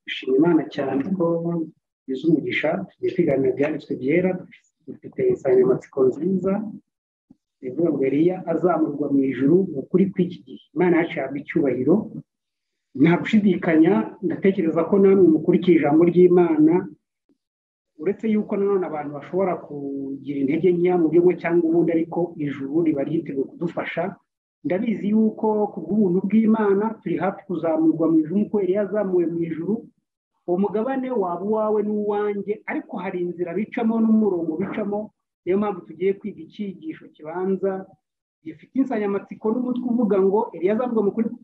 dushima Imana cyane ko tugize umugisha tugiye kwiganira ibyanditswe byera dufite insanganyamatsiko nziza ivuga ngo Eliya azamurwa mu ijuru mu kuri kw'iki gihe Imana yacu yahabwa icyubahiro nta gushidikanya ndatekereza ko namwe mukurikije ijambo ry'imana uretse yuko nanone abantu bashobora kugira intege nkeya mu byo cyangwa ubundi ariko ijuru riba ryiteguye kudufasha ndabizi yuko ku bw'ubuntu bw'imana turi hafi kuzamurwa mu ijuru nk'uko yari yazamuwe mu ijuru uwo mugabane waba uwawe n'uwanjye ariko hari inzira bicamo n'umurongo bicamo niyo mpamvu tugiye kwiga icyigisho kibanza gifite insanganyamatsiko n'umutwe uvuga ngo yazamurwa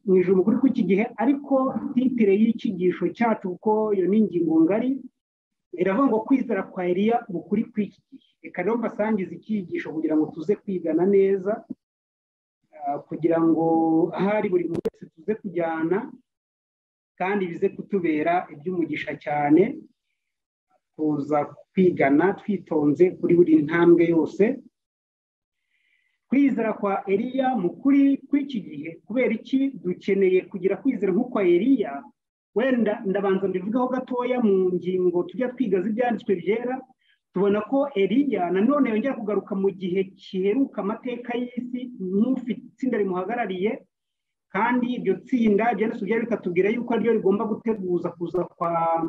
mu ijoro kuri kw'iki gihe ariko titire y'ikigisho cyacu kuko iyo ni ingingo ngari iravuga ngo kwizera kwa eriya mu kuri kw'iki gihe reka rero mbasangize icyigisho kugira ngo tuze kwigana neza kugira ngo ahari buri muntu wese tuze kujyana kandi bize kutubera iby'umugisha cyane kuza kwigana twitonze kuri buri ntambwe yose kwizera kwa eriya mu kuri kw'iki gihe kubera iki dukeneye kugira kwizera nk'ukwa eriya wenda ndabanza mbivugaho gatoya mu ngingo tujya twiga z'ibyanditswe byera tubona ko eriya nanone yongera kugaruka mu gihe kiheruka amateka y'isi nk'ufite itsinda rimuhagarariye kandi iryo tsinda byanditswe byera bikatubwira yuko ariryo rigomba guteguza kuza kwa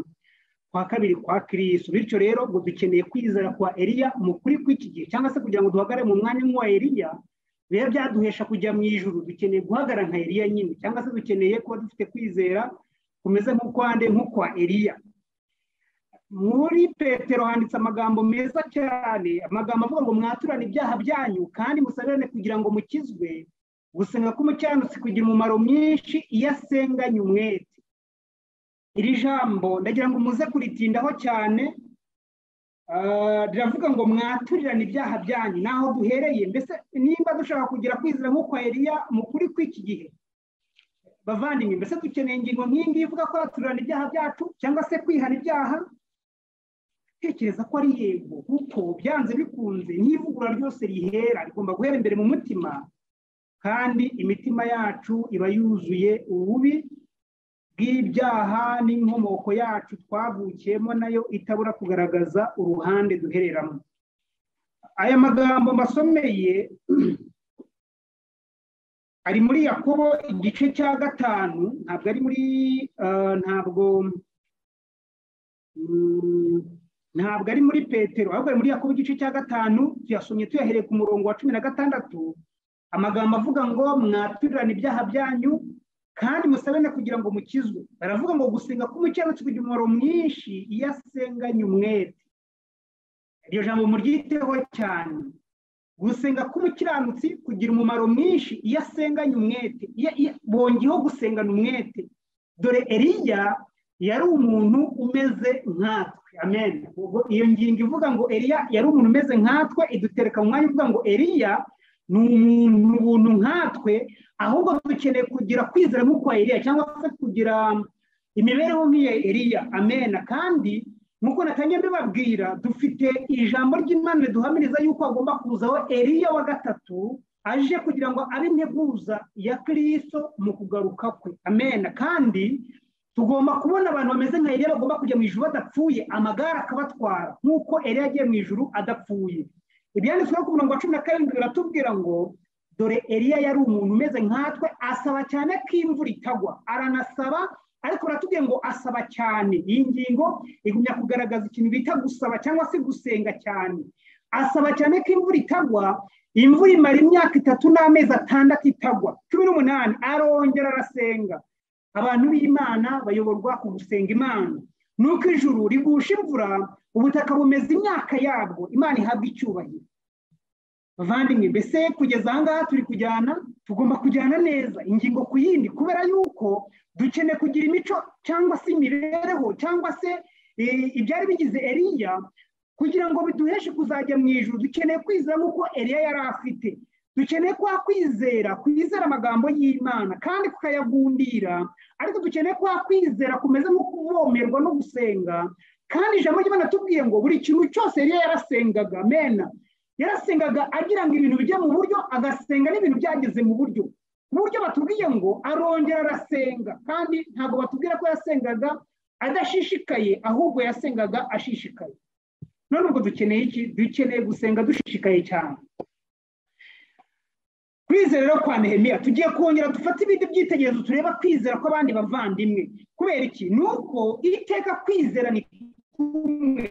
kwa kabiri kwa kirisi bityo rero ngo dukeneye kwizera kwa eriya mu kuri kw'iki gihe cyangwa se kugira ngo duhagare mu mwanya nk'uwa eriya biba byaduhesha kujya mu ijuru dukeneye guhagara nka eriya nyine cyangwa se dukeneye kuba dufite kwizera kumeze nk'ukwande nk'ukwa eriya muri petero handitse amagambo meza cyane amagambo avuga ngo mwaturane ibyaha byanyu kandi musabirane kugira ngo mukizwe gusenga k'umukiranutsi kugira umumaro mwinshi iyo asenganye umwete iri jambo ndagira ngo muze kuritindaho cyane riravuga ngo mwaturirane ibyaha byanyu naho duhereye mbese nimba dushaka kugira kwizera nk'uko eriya mu kuri kw'iki gihe bavandimwe mbese dukeneye ingingo nk'iyi ngiyi ivuga ko yaturana ibyaha byacu cyangwa se kwihana ibyaha tekereza ko ari yego kuko byanze bikunze n'ivugura ryose rihera rigomba guhera imbere mu mutima kandi imitima yacu iba yuzuye ububi bw'ibyaha n'inkomoko yacu twavukiyemo nayo itabura kugaragaza uruhande duhereramo aya magambo masomeye ari muri yakobo igice cya gatanu ntabwo ari muri ntabwo ntabwo ari muri petero ahubwo ari muri yakobo igice cya gatanu tuyasomye tuyahereye ku murongo wa cumi na gatandatu amagambo avuga ngo mwaturirane ibyaha byanyu kandi musabane kugira ngo mukizwe baravuga ngo gusenga k'umukiranutsi kugira umumaro mwinshi iyo asenganye umwete iryo jambo muryiteho cyane gusenga k'umukiranutsi kugira umumaro mwinshi iyo asenganye umwete bongeyeho gusengana umwete dore eriya yari umuntu umeze nkatwe amen iyo ngingo ivuga ngo eriya yari umuntu umeze nkatwe idutereka mu mwanya uvuga ngo eriya ni umuntu nkatwe ahubwo dukeneye kugira kwizera nk'ukwa eriya cyangwa se kugira imibereho nk'iya eriya amena kandi nk'uko natangiye mbibabwira dufite ijambo ry'imana riduhamiriza yuko hagomba kuzaho eriya wa gatatu aje kugira ngo abe integuza ya kirisito mu kugaruka kwe amena kandi tugomba kubona abantu bameze nka eriya bagomba kujya mu ijuru badapfuye amagare akabatwara nk'uko eriya agiye mu ijuru adapfuye ibyanditsweho ku murongo wa cumi na karindwi biratubwira ngo dore eriya yari umuntu umeze nkatwe asaba cyane ko imvura itagwa aranasaba ariko baratubwiye ngo asaba cyane iyi ngingo igumya kugaragaza ikintu bita gusaba cyangwa se gusenga cyane asaba cyane ko imvura itagwa imvura imara imyaka itatu n'amezi atandatu itagwa cumi n'umunani arongera arasenga abantu b'imana bayoborwa ku gusenga imana nuko ijuru rigusha imvura ubutaka bumeze imyaka yabwo imana ihabwa icyubahiro bavandimwe mbese kugeza aha ngaha turi kujyana tugomba kujyana neza ingingo ku yindi kubera yuko dukeneye kugira imico cyangwa se imibereho cyangwa se ibyari bigize eriya kugira ngo biduheshe kuzajya mu ijoro dukeneye kwizera nk'uko eriya yari afite dukeneye kwa kwizera kwizera amagambo y'imana kandi kukayagundira ariko dukeneye kwa kwizera kumeze nko kuvomerwa no gusenga kandi ijambo ry'imana tubwiye ngo buri kintu cyose eriya yarasengaga mena yarasengaga agira ngo ibintu bijye mu buryo agasenga n'ibintu byageze mu buryo ku buryo batubwiye ngo arongera arasenga kandi ntabwo batubwira ko yasengaga adashishikaye ahubwo yasengaga ashishikaye none ubwo dukeneye iki dukeneye gusenga dushishikaye cyane kwizera rero kwa nehemiya tugiye kongera dufate ibindi byitegererezo tureba kwizera kw'abandi bavandimwe kubera iki ni uko iteka kwizera ni kumwe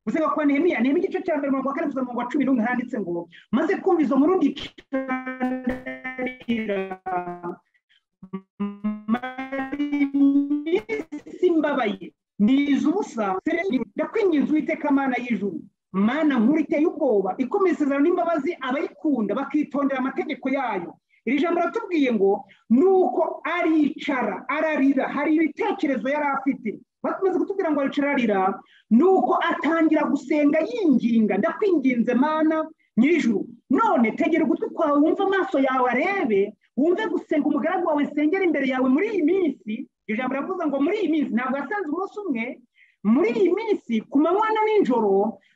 gusenga kwa nehemiya nehemiya igice cya mbere mirongo kane kugeza mirongo cumi n'umwe handitse ngo maze kumva izo nkuru ndicanira iminsi mbabaye niza ubusa ndakwinginze uwiteka mana y'ijuru mana nkuru iteye ubwoba ikomeza isezerano n'imbabazi abayikunda bakitondera amategeko yayo iri jambo ratubwiye ngo ni uko aricara ararira hari ibitekerezo yari afite bakomeza kutubwira ngo aricara ararira ni uko atangira gusenga yinginga ndakwinginze mana nyir'ijuru none tegera ugutwi kwawe wumve amaso yawe arebe wumve gusenga umugaragu wawe sengera imbere yawe muri iyi minsi iri jambo riravuze ngo muri iyi minsi ntabwo yasanze umunsi umwe muri iyi minsi ku manywa na nijoro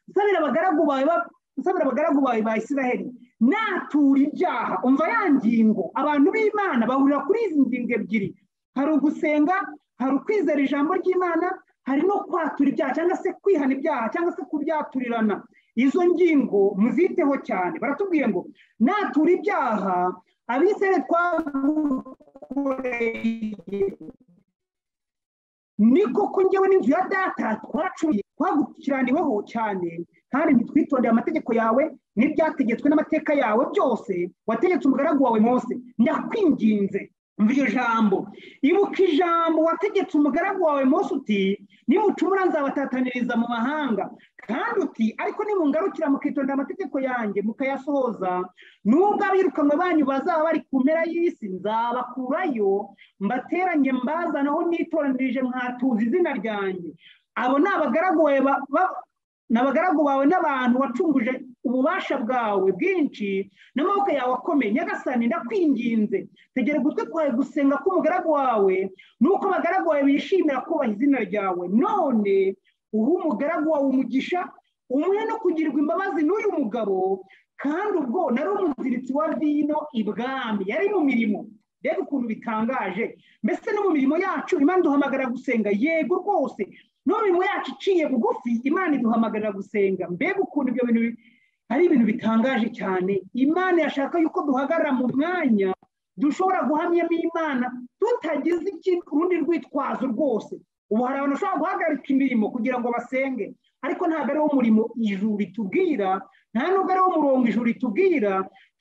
nsabira abagaragu bawe nsabira abagaragu bawe ba israheli natura ibyaha umva ya ngingo abantu b'imana bahurira kuri izi ngingo ebyiri hari ugusenga hari ukwizera ijambo ry'imana hari no kwatura ibyaha cyangwa se kwihana ibyaha cyangwa se kubyaturirana izo ngingo muziteho cyane baratubwiye ngo natura ibyaha abisere twagukoreye niko ko ngewe n'inzu ya data twaracuruye twagukiraniweho cyane kandi ntitwitondeye amategeko yawe n'ibyategetswe n'amateka yawe byose wategetse umugaragu wawe mose ndakwinginze mva iryo jambo ibuka ijambo wategetse umugaragu wawe mose uti nimucumura nzabatataniriza mu mahanga kandi uti ariko nimungarukira mukitondera amategeko yanjye mukayasohoza nubwo abirukanwe banyu bazaba bari ku mpera y'isi nzabakurayo mbateranye mbazanaho nitoranirije mwatuza izina ryanjye abo ni abagaragu bawe n'abantu wacunguje ububasha bwawe bwinshi n'amaboko yawe akomeye nyagasani ndakwinginze tegera ugutwi kwawe gusenga k'umugaragu wawe nuko abagaragu bawe bishimira kubaha izina ryawe none uha umugaragu wawe umugisha umwe no kugirirwa imbabazi n'uyu mugabo kandi ubwo nari umuziritsi wa vino ibwami yari mu mirimo reba ukuntu bitangaje mbese no mu mirimo yacu imana duhamagara gusenga yego rwose no mu mirimo yacu iciye bugufi imana iduhamagarira gusenga mbega ukuntu ibyo bintu ari ibintu bitangaje cyane imana yashaka yuko duhagarara mu mwanya dushobora guhamyamo imana tutagize urundi rwitwazo rwose ubu hari abantu bashobora guhagarika imirimo kugira ngo basenge ariko ntabwo ari wo murimo ijuru ritubwira nta nubwo ari wo murongo ijuru ritubwira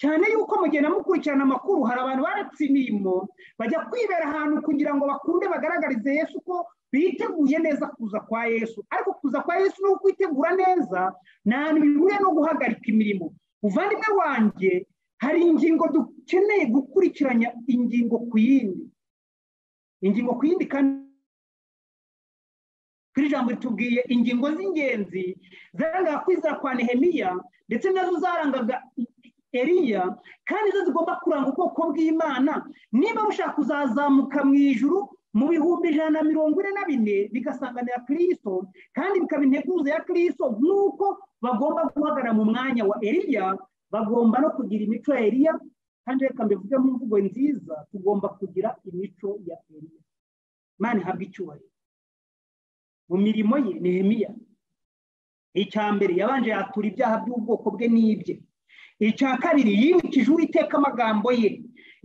cyane yuko mugenda mukurikirana amakuru hari abantu baretse imirimo bajya kwibera ahantu kugira ngo bakunde bagaragarize yesu ko biteguye neza kuza kwa yesu ariko kuza kwa yesu no kwitegura neza nta hantu bihuriye no guhagarika imirimo muvandimwe wanjye hari ingingo dukeneye gukurikiranya ingingo ku yindi ingingo ku yindi kandi kuri jambo ritubwiye ingingo z'ingenzi zarangaga kwizera kwa nehemiya ndetse nazo zarangaga eriya kandi zo zigomba kuranga ubwoko bw'imana niba bushaka kuzazamuka mu ijuru mu bihumbi ijana na mirongo ine na bine bigasanganira kirisito kandi bikaba integuza ya kirisito nk'uko bagomba guhagarara mu mwanya wa eriya bagomba no kugira imico ya eriya kandi reka mbivuge mu mvugo nziza tugomba kugira imico ya eriya imana ihabwa icyubahiro mu mirimo ye nehemiya icya mbere yabanje yatura ibyaha by'ubwoko bwe n'ibye icya kabiri yibukije uwiteka amagambo ye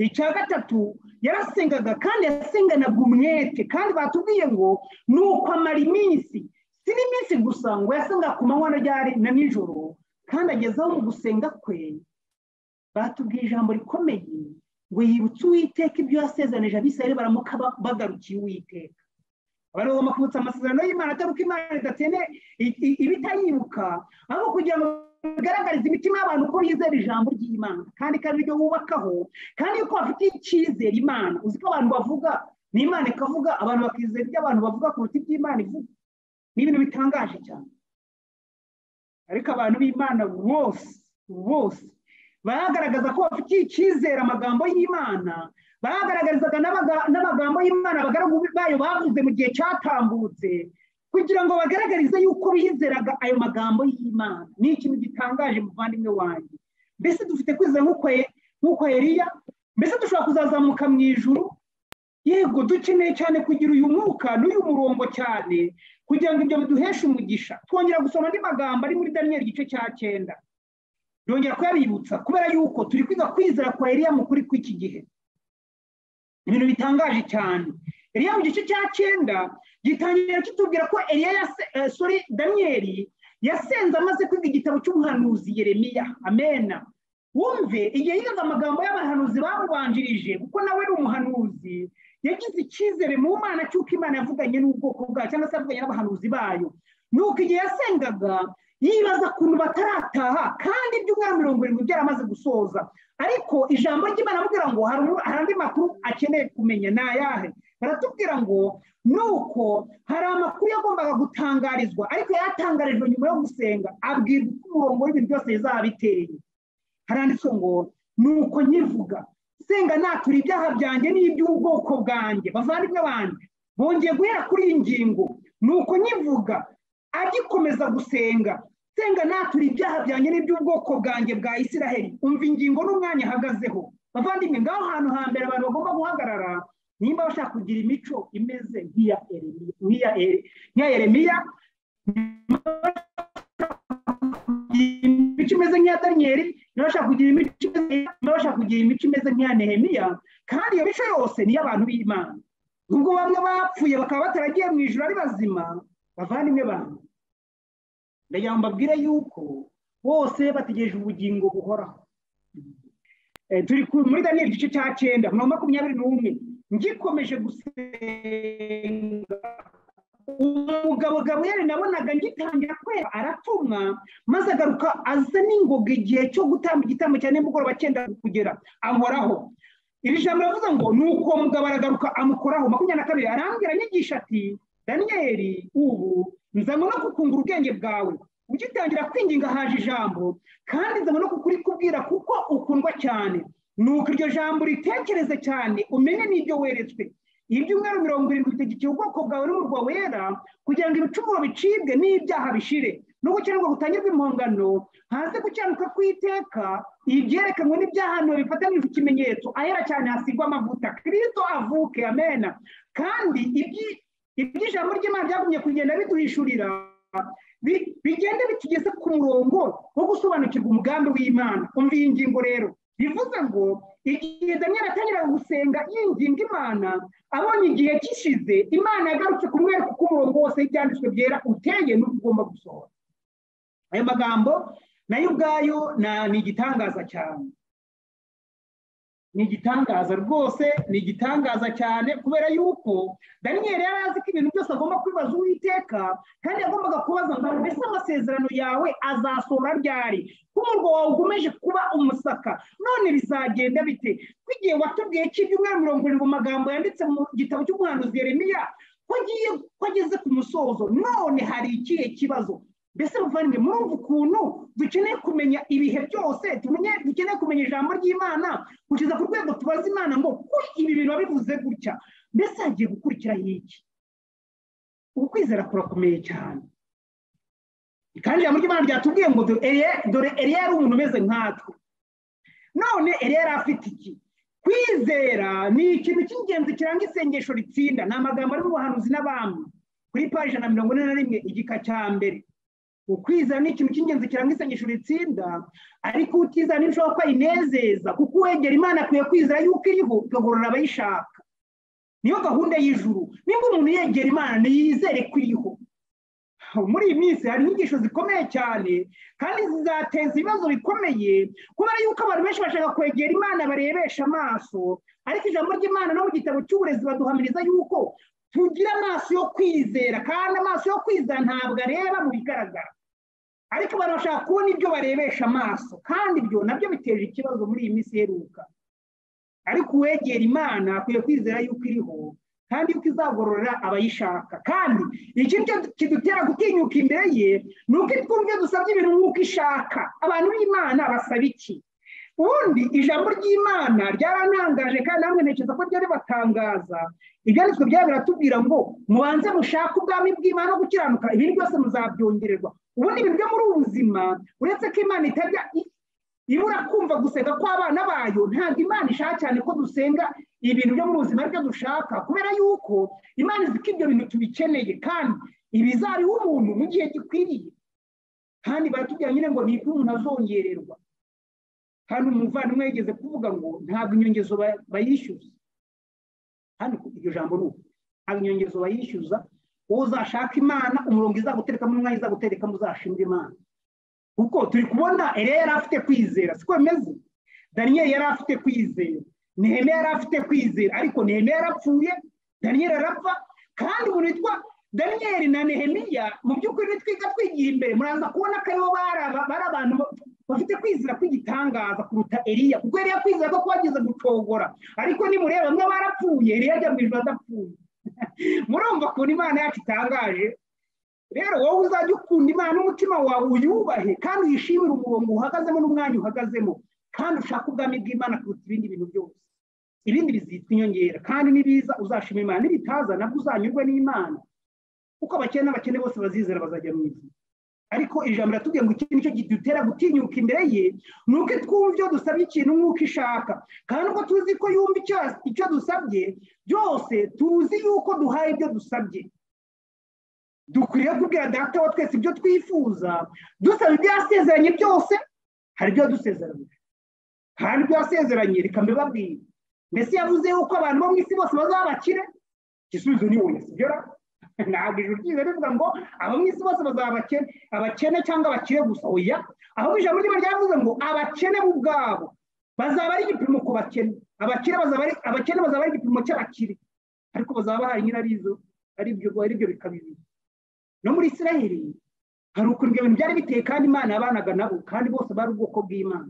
icya gatatu yarasengaga kandi yasenganaga umwete kandi batubwiye ngo ni uko amara iminsi si n'iminsi gusa ngo yasenga ku manywa na nijoro kandi agezeho mu gusenga kwe batubwiye ijambo rikomeye ngo yibutse uwiteka ibyo yasezanije abisirayeli baramuka bagarukiye uwiteka baragomba kubutsa amasezerano y'imana atari uko imana idatene ibitayibuka ahubwo kugira ngo bigaragarize imitima y'abantu ko yizera ijambo ry'imana kandi ikaba ibyo wubakaho kandi yuko bafitiye icyizere imana uzi ko abantu bavuga ni imana ikavuga abantu bakizera ibyo abantu bavuga kuruta iby'imana ivuga ni ibintu bitangaje cyane ariko abantu b'imana bose bose bagaragaza ko bafitiye icyizere amagambo y'imana bagaragarizaga n'amagambo y'imana abagaragu bayo bavuze mu gihe cyatambutse kugira ngo bagaragarize yuko bizeraga ayo magambo y'imana ni ikintu gitangaje muvandimwe wanjye mbese dufite kwizera nk'uko eriya mbese dushobora kuzazamuka mu ijuru yego dukeneye cyane kugira uyu mwuka n'uyu murongo cyane kugira ngo ibyo biduheshe umugisha twongera gusoma andi magambo ari muri daniyeli igice cya cyenda byongera kuyabibutsa kubera yuko turi kwiga kwizera kwa Eliya mu kuri kw'iki gihe ibintu bitangaje cyane Eliya mu gice cya cyenda gitangira kitubwira ko Eliya yase eh, sorry daniyeli yasenze amaze kwiga igitabo cy'umuhanuzi yeremiya amena wumve igihe yigaga amagambo y'abahanuzi bamubanjirije kuko nawe ni umuhanuzi yagize icyizere mu mana cy'uko imana yavuganye n'ubwoko bwayo cyangwa se yavuganye n'abahanuzi bayo nuko igihe yasengaga yibaza ukuntu batarataha kandi ibyumweru mirongo irindwi byaramaze gusoza ariko ijambo ry'imana amubwira ngo hari andi makuru akeneye kumenya ni ayahe baratubwira ngo nuko hari amakuru yagombaga gutangarizwa ariko yatangarijwe nyuma yo gusenga abwirwa uko umurongo w'ibintu byose bizaba biteye haranditswe ngo nuko nkivuga senga natura ibyaha byanjye n'iby'ubwoko bwanjye bavandimwe banjye bongeye guhera kuri iyi ngingo nuko nkivuga agikomeza gusenga senga natura ibyaha byanjye n'iby'ubwoko bwanjye bwa isiraheli umva ingingo n'umwanya ahagazeho bavandimwe ngaho ahantu hambere abantu bagomba guhagarara nimba bashaka kugira imico imeze nk'iya eremiya imico imeze nk'iya daniyeli niba bashaka kugira imico niba bashaka kugira imico imeze nk'iya nehemiya kandi iyo mico yose ni iy'abantu b'imana nubwo bamwe bapfuye bakaba bataragiye mu ijoro ari bazima bavandimwe bantu ndagira ngo mbabwire yuko bose bategereje ubugingo buhoraho turi muri daniyeli igice cya cyenda mirongo makumyabiri n'umwe ngikomeje gusenga umugabo gaburiyeri nabonaga ngitangira kwera aratumwa maze agaruka aza n'ingoga igihe cyo gutamba igitambo cya nimugoroba cyenda kugera ahoraho iri jambo ravuze ngo ni uko mugabo aragaruka amukoraho makumyabiri na kabiri arambwira anyigisha ati daniyeli ubu nzanywe no kukungura ubwenge bwawe ugitangira kwinginga haje ijambo kandi nzanywe no kukurikubwira kuko ukundwa cyane nuko iryo jambo ritekereze cyane umenye n'ibyo weretswe ibyumweru mirongo irindwi bitegekeye ubwoko bwawe n'umurwa wera kugira ngo ibicumuro bicibwe n'ibyaha bishire no gukenerwa gutangirwa impongano hanze gukiranuka kw'iteka ibyerekanwe n'ibyahanuwe bifatanije ikimenyetso ahera cyane hasigwa amavuta kirisito avuke amena kandi iby'ijambo ry'imana byagumye kugenda biduhishurira bigenda bitugeze ku murongo wo gusobanukirwa umugambi w'imana umva iyi ngingo rero bivuze ngo igihe daniel atangiraga gusenga yinginga imana abonye igihe gishize imana yagarutse kumwereka uko umurongo wose y'ibyanditswe byera uteye n'uko ugomba gusohora ayo magambo nayo ubwayo ni igitangaza cyane ni igitangaza rwose ni igitangaza cyane kubera yuko daniyeli yari azi ko ibintu byose agomba kwibaza uwiteka kandi agombaga kubaza ngo mbese amasezerano yawe azasohora ryari ko umurwa wawe ukomeje kuba umusaka none bizagenda bite nk'igihe watubwiye ko ibyumweru mirongo irindwi mu magambo yanditse mu gitabo cy'umuhanuzi Yeremiya ko ageze ku musozo none hari ikihe kibazo mbese muvandimwe murumva ukuntu dukeneye kumenya ibihe byose dukeneye kumenya ijambo ry'imana kugeza ku rwego tubaza imana ngo kuri ibi bintu bivuze gutya mbese hagiye gukurikiraho iki ubu kwizera kurakomeye cyane kandi ijambo ry'imana ryatubwiye ngo dore eriya yari umuntu umeze nkatwe none eriya yari afite iki kwizera ni ikintu cy'ingenzi kiranga isengesho ritsinda ni amagambo ari mu buhanuzi n'abami kuri paji ijana na mirongo ine na rimwe igika cya mbere ukwizana ni ikintu cy'ingenzi kiranga isengesho ritsinda ariko utizana n'ibishobora kuba inezeza kuko uwegera imana akwiye kwizera yuko iriho ikagorora abayishaka niyo gahunda y'ijuru nimba umuntu yegera imana ntiyizere ko iriho muri iyi minsi hari inyigisho zikomeye cyane kandi zizateza ibibazo bikomeye kubera yuko abantu benshi bashaka kwegera imana barebesha amaso ariko ijambo ry'imana no mu gitabo cy'uburezi baduhamiriza yuko tugira amaso yo kwizera kandi amaso yo kwizera ntabwo areba mu bigaragara ariko abantu bashaka kubona ibyo barebesha amaso kandi ibyo nabyo biteje ikibazo muri iyi minsi iheruka ariko uwegera imana akwiye kwizera yuko iriho kandi yuko izagororera abayishaka kandi ikintu kidutera gutinyuka imbere ye ni uko twumve dusabye ibintu nk'uko ishaka abantu b'imana basaba iki ubundi ijambo ry'imana ryarantangaje kandi namwe ntekereza ko ryari batangaza ibyanditswe byabo biratubwira ngo mubanze mushake ubwami bw'imana no gukiranuka ibintu byose muzabyongererwa ubundi ibintu byo muri ubu buzima uretse ko imana itajya ibura kumva gusenga kw'abana bayo ntabwo imana ishaka cyane ko dusenga ibintu byo mu buzima aribyo dushaka kubera yuko imana izi ko ibyo bintu tubikeneye kandi ibizariho umuntu mu gihe gikwiriye kandi baratubwira nyine ngo nibwo umuntu azongererwa hano umuvandimwe yigeze kuvuga ngo ntabwo inyongezo bayishyuza hano iryo jambo ni uku ntabwo inyongezo bayishyuza wowe uzashaka imana umurongo izaguterekamo umwanya izaguterekamo uzashinga imana kuko turi kubona ere yari afite kwizera siko bimeze daniyeli yari afite kwizera nehemiya yari afite kwizera ariko nehemiya yarapfuye daniyeli arapfa kandi umuntu witwa daniyeli na nehemiya mu by'ukuri twiga twigiye imbere muraza kubona ko aribo bari abantu bafite kwizera kw'igitangaza kuruta eriya kuko eriya kwizera ko kubageze gucogora ariko nimureba bamwe barapfuye eriya ajya mu ijoro adapfuye murumva ukuntu imana yacu itangaje rero wowe uzajya ukunda imana n'umutima wawe uyubahe kandi uyishimire umurongo uhagazemo n'umwanya uhagazemo kandi ushaka ubwami bw'imana kuruta ibindi bintu byose ibindi bizitwa inyongera kandi nibiza uzashima imana nibitaza nabwo uzanyurwe n'imana kuko abakene n'abakene bose bazizera bazajya mu ijuru ariko ijambo riratubwiye ngo iki nicyo kidutera gutinyuka imbere ye ni uko twumva ibyo dusabye ikintu nk'uko ishaka kandi uko tuzi ko yumva icyo dusabye byose tuzi yuko duhaye ibyo dusabye dukwiriye kubwira data wa twese ibyo twifuza dusaba ibyo yasezeranye byose hari ibyo yadusezeranye hari ibyo yasezeranye reka mbibabwire mbese yavuze yuko abantu bo mu isi bose bazaba bakire igisubizo ni wowe sibyo ntabwo ijuru ryiza rivuga ngo abo mu isi bose bazaba abakene abakene cyangwa abakire gusa oya ahubwo ijambo ry'iba ryavuze ngo abakene bo ubwabo bazaba ari igipimo ku bakene abakire bazaba ari abakene bazaba ari igipimo cy'abakire ariko bazaba bahari nyirarizo ari ibyo ari ibyo bikaba ibiri no muri israheli hari ukuntu ibyo bintu byari biteye kandi imana yabanaga nabo kandi bose bari ubwoko bw'imana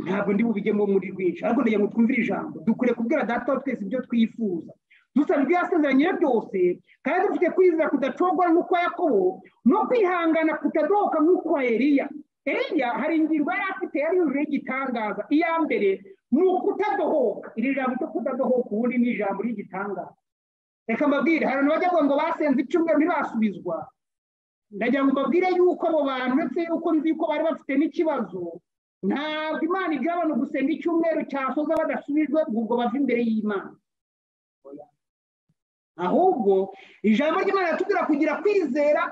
ntabwo ndi bubigemo muri rwinshi ariko ndagira ngo twumvire ijambo dukwiye kubwira data wa twese ibyo twifuza dusaba ibyo yasezeranye byose kandi dufite kwizera kudacogora nk'ukwa yakobo no kwihangana kutadohoka nk'ukwa eriya eriya hari ingingo yari afite yari yujuje y'igitangaza iya mbere ni ukutadohoka iri jambo cyo kudadohoka ubundi ni ijambo ry'igitangaza reka mbabwire hari abantu bajya ngo basenze icyumweru ntibasubizwa ndagira ngo mbabwire yuko abo bantu uretse yuko nzi yuko bari bafite n'ikibazo ntabwo imana ibyo abantu gusenga icyumweru cyasoza badasubijwe ubwo bava imbere y'imana ahubwo ijambo ry'imana riratubwira kugira kwizera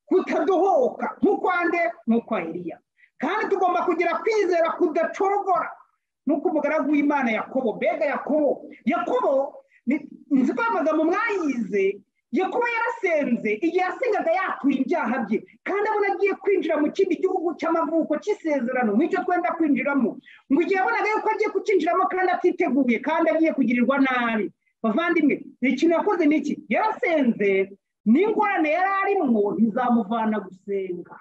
kutadohoka nk'ukwande n'ukwa eriya kandi tugomba kugira kwizera kudacorogora nk'uko umugaragu w'imana yakobo mbega yakobo yakobo nzi ko amagambo mwayize yakobo yarasenze igihe yasengaga yakuye ibyaha bye kandi abona agiye kwinjira mu kindi gihugu cy'amavuko cy'isezerano nk'icyo twenda kwinjiramo ngo igihe yabonaga yuko agiye kucyinjiramo kandi atiteguye kandi agiye kugirirwa nabi bavandimwe ikintu yakoze ni iki yarasenze n'ingorane yari arimo ntizamuvana gusenga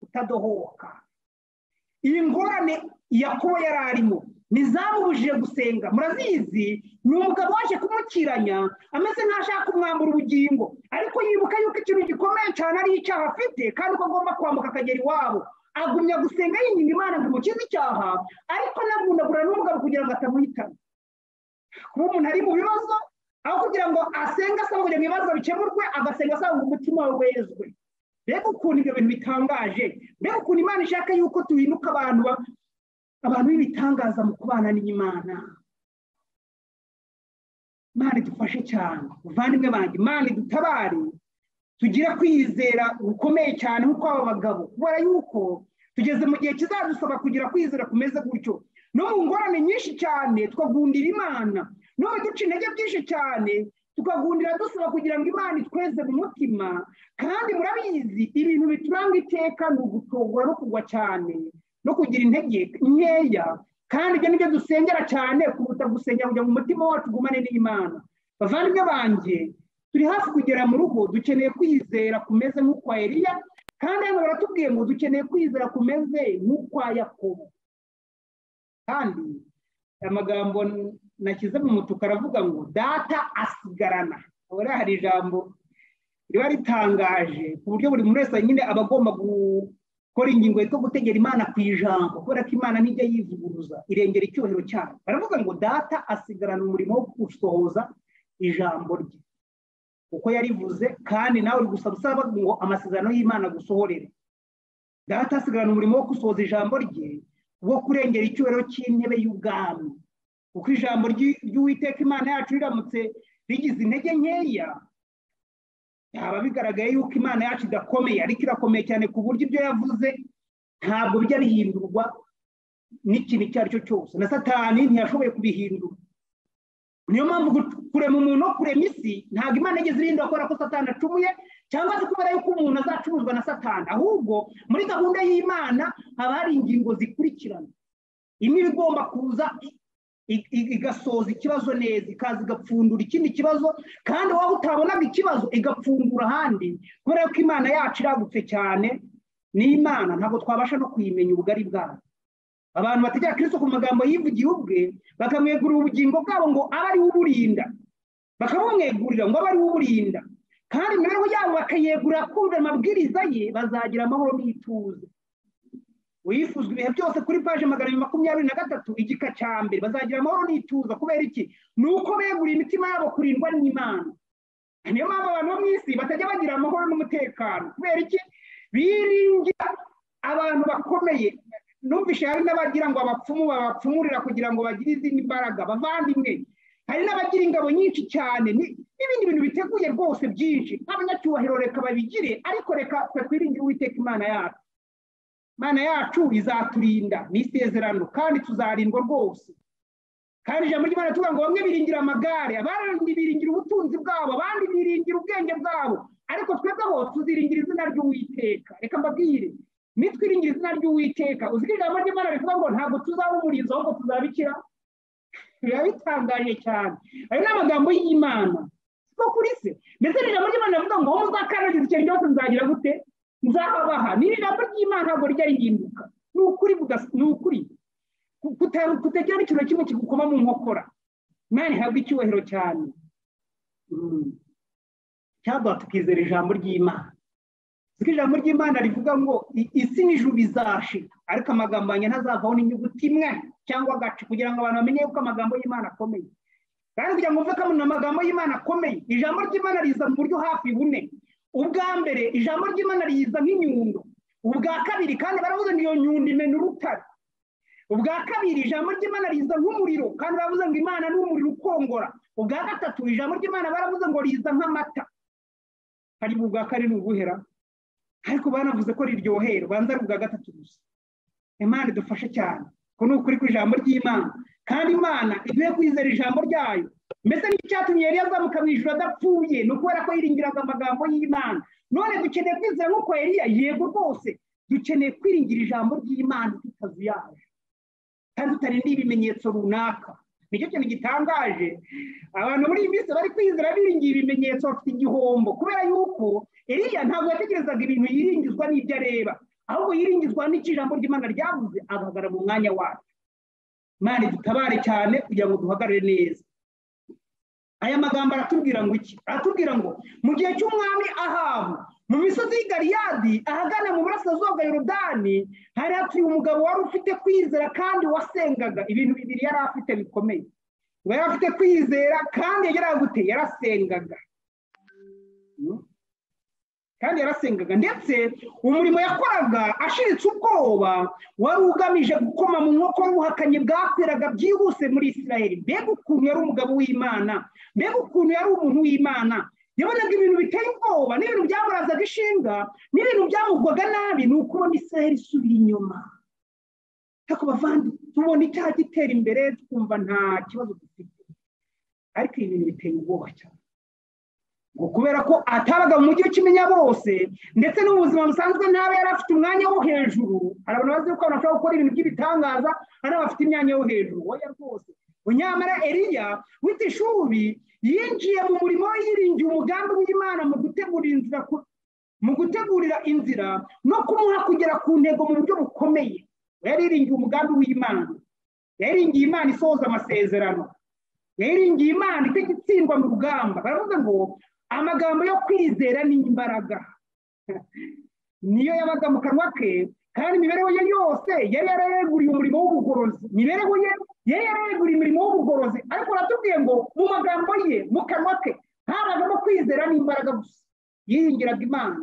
utadohoka iyi ngorane yakobo yari arimo ntizamubujije gusenga murazizi ni umugabo waje kumukiranya ameze nk'ashaka kumwambura ubugingo ariko yibuka yuko ikintu gikomeye cyane ari icyaha afite kandi ko agomba kwambuka akagera iwabo agumya gusenga yinyina imana ngo imukize icyaha ariko anavunagura n'umugabo kugira ngo atamuhitana kuba umuntu ari mu bibazo aho kugira ngo asenge asaba kugira ngo ibibazo bikemurwe agasenga asaba ngo umutima we wezwe mbega ukuntu ibyo bintu bitangaje mbega ukuntu imana ishaka yuko tuhinduka abantu abantu b'ibitangaza mu kubana n'imana imana idufashe cyane muvandimwe banjye imana idutabare tugire kwizera gukomeye cyane nk'uko aba bagabo kubera yuko tugeze mu gihe kizadusaba kugira kwizera kumeze gutyo no mu ngorane nyinshi cyane twagundira imana no mu duce intege byinshi cyane tukagundira dusaba kugira ngo imana itweze mu mutima kandi murabizi ibintu bituranga iteka ni ugutogora no kugwa cyane no kugira intege nkeya kandi ibyo nibyo dusengera cyane kuruta gusengera kugira ngo umutima wacu ugumane n'imana bavandimwe banjye turi hafi kugera mu rugo dukeneye kwizera kumeze nk'ukwa eriya kandi hano baratubwiye ngo dukeneye kwizera kumeze nk'ukwa yakobo kandi amagambo nashyize mu mutuku aravuga ngo data asigarana urabona hari ijambo riba ritangaje ku buryo buri muntu wese nyine aba agomba gukora ingingo yitwa gutegera imana ku ijambo kubera ko imana ntijya yivuguruza irengera icyubahiro cyayo baravuga ngo data asigarana umurimo wo gusohoza ijambo rye kuko yarivuze kandi nawe uri gusaba usaba ngo amasezerano y'imana agusohorere data asigarana umurimo wo gusohoza ijambo rye wo kurengera icyubahiro cy'intebe y'ubwami kuko ijambo ry'uwiteka imana yacu riramutse rigize intege nkeya byaba bigaragaye yuko imana yacu idakomeye ariko irakomeye cyane ku buryo ibyo yavuze ntabwo bijya bihindurwa n'ikintu icyo ari cyo cyose na satani ntiyashoboye kubihindura niyo mpamvu kurema umuntu no kurema isi ntabwo imana igeze irinda kubera ko satani acumuye cyangwa se kubera yuko umuntu azacuruzwa na satani ahubwo muri gahunda y'imana haba hari ingingo zikurikirana imwe iba igomba kuza igasoza ikibazo neza ikaza igapfundura ikindi kibazo kandi waba utabonaga ikibazo igapfundura ahandi kubera ko imana yacu iragutse cyane ni imana ntabwo twabasha no kuyimenya ubugari bwayo abantu bategera kirisito ku magambo yivugiye ubwe bakamwegurira ubugingo bwabo ngo abe ariwe uburinda bakamumwegurira ngo abe ariwe uburinda kandi imibereho yabo bakayegurira kumva amabwiriza ye bazagira amahoro n'ituze wifuzwa ibihe byose kuri paje magana abiri makumyabiri na gatatu igika cya mbere bazagira amahoro n'ituza kubera iki ni uko beguriye imitima yabo kurindwa n'imana niyo mpamvu abantu bo mu isi batajya bagira amahoro n'umutekano kubera iki biringira abantu bakomeye numvishe hari n'abagira ngo abapfumu babapfumurira kugira ngo bagire izindi mbaraga bavandimwe hari n'abagira ingabo nyinshi cyane n'ibindi bintu biteguye rwose byinshi abanyacyubahiro reka babigire ariko reka twe twiringire uwiteka imana yacu imana yacu izaturinda ni isezerano kandi tuzarindwa rwose kandi ijambo ry'imana tuvuga ngo bamwe biringira amagare abandi biringira ubutunzi bwabo abandi biringira ubwenge bwabo ariko twebwe aho tuziringira izina ry'uwiteka reka mbabwire nitwiringira izina ry'uwiteka uzirira ijambo ry'imana rivuga ngo ntabwo tuzaba umurinzi ahubwo tuzabikira biba bitangaje cyane ayo ni amagambo y'imana no kuri se ndetse n'ijambo ry'imana rivuga ngo muzakandagiza ikintu cyose nzagira gute nzahabaha ni ijambo ry'imana ntabwo rijya rihinduka ni ukuri ni ukuri kutagira n'ikintu kimwe kigukoma mu nkokora imana ihabwa icyubahiro cyane cyangwa tukizera ijambo ry'imana kuko ijambo ry'imana rivuga ngo isi n'ijuru bizashira ariko amagambo yanjye ntazavaho n'inyuguti imwe cyangwa agacu kugira ngo abantu bamenye yuko amagambo y'imana akomeye kandi kugira ngo uvuge ko amagambo y'imana akomeye ijambo ry'imana riza mu buryo hafi bune ubwa mbere ijambo ry'imana riza nk'inyundo ubwa kabiri kandi baravuze ngo iyo nyundo imena urutare ubwa kabiri ijambo ry'imana riza nk'umuriro kandi baravuze ngo imana ni umuriro ukongora ubwa gatatu ijambo ry'imana baravuze ngo riza nk'amata hari ubwa kane ni ubuhera ariko banavuze ko riryohera ubanza ari ubwa gatatu gusa imana idufashe cyane ko ni ukuri kw'ijambo ry'imana kandi imana igiye kwizera ijambo ryayo mbese n'icyatumye yari yazamuka mu ijoro adapfuye ni ukubera ko yiringiraga amagambo y'imana none dukeneye kwizera nk'uko yariya yego rwose dukeneye kwiringira ijambo ry'imana tutazuyaje kandi tutarindiye ibimenyetso runaka nicyo kintu gitangaje abantu muri iyi minsi bari kwizera biringiye ibimenyetso bafite igihombo kubera yuko iriya ntabwo yatekerezaga ibintu yiringizwa n'ibyo areba ahubwo yiringizwa n'icyo ijambo ry'imana ryavuze agahagara mu mwanya wacu imana dutabare cyane kugira ngo duhagarare neza aya magambo aratubwira ngo iki aratubwira ngo mu gihe cy'umwami ahabu mu misozi y'i Galiyadi ahagana mu burasirazuba bwa yorodani hari hatuye umugabo wari ufite kwizera kandi wasengaga ibintu bibiri yari afite bikomeye ngo yari afite kwizera kandi gute yarasengaga kandi yarasengaga ndetse umurimo yakoraga ashiritse ubwoba wari ugamije gukoma mu nkoko y'ubuhakanyi bwakwiraga byihuse muri israel mbega ukuntu yari umugabo w'imana mbega ukuntu yari umuntu w'imana yabonaga ibintu biteye ubwoba n'ibintu byamurazaga ishinga n'ibintu byamugwaga nabi ni ukubona israel isubira inyuma ariko bavandi tubona icyaha gitera imbere twumva nta kibazo dufite ariko ibi bintu biteye ubwoba cyane ngo kubera ko atabaga mu mujyi w'ikimenya bose ndetse no mu buzima busanzwe ntaba yari afite umwanya wo hejuru hari abantu bazi ko bashobora gukora ibintu by'ibitangaza hari abafite imyanya yo hejuru wowe rwose nyamara eriya w'itishubi yinjiye mu murimo we yiringiye umugambi w'imana mu gutegura inzira mu gutegurira inzira no kumuha kugera ku ntego mu buryo bukomeye yariringiye umugambi w'imana yariringiye imana isohoza amasezerano yariringiye imana itagitsindwa mu rugamba baravuga ngo amagambo yo kwizera ni imbaraga niyo yabaga mu kanwa ke kandi imibereho ye yose yari yarayeguriye umurimo w'ubugorozi imibereho ye yari yarayeguriye umurimo w'ubugorozi ariko uratubwiye ngo mu magambo ye mu kanwa ke ntabagamo kwizera n'imbaraga gusa yiringiraga imana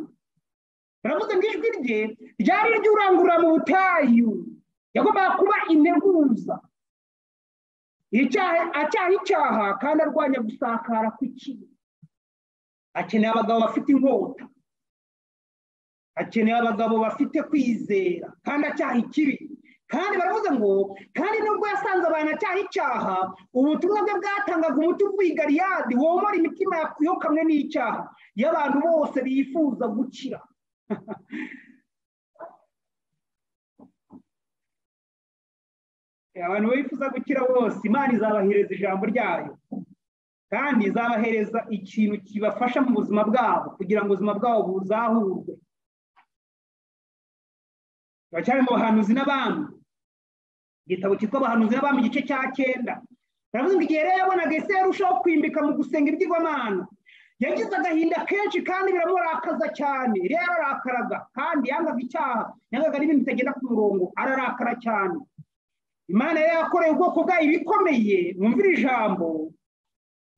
baravuze ngo ijwi rye ryari iry'urangurura mu butayu yagombaga kuba integuza icyaha acyaha icyaha kandi arwanya gusakara kw'ikibi akeneye abagabo bafite inkota akeneye abagabo bafite kwizera kandi acyaha ikibi kandi baravuze ngo kandi nubwo yasanze abantu acyaha icyaha ubutumwa bwe bwatangaga umuti uvuye gariyadi womora imitima yo kamwe n'icyaha y'abantu bose bifuza gukira abantu bifuza gukira bose imana izabahereza ijambo ryayo kandi izabahereza ikintu kibafasha mu buzima bwabo kugira ngo ubuzima bwabo buzahurwe turacyari mu bahanuzi n'abami igitabo cyitwa abahanuzi n'abami igice cya cyenda baravuga ngo igihe rero yabonaga ese yarushaho kwimbika mu gusenga ibyigwamana yagize agahinda kenshi kandi biramurakaza cyane rero ararakaraga kandi yangaga icyaha yangaga n'ibintu bitagenda ku murongo ararakara cyane imana yari yakoreye ubwoko bwayo ibikomeye mwumvira ijambo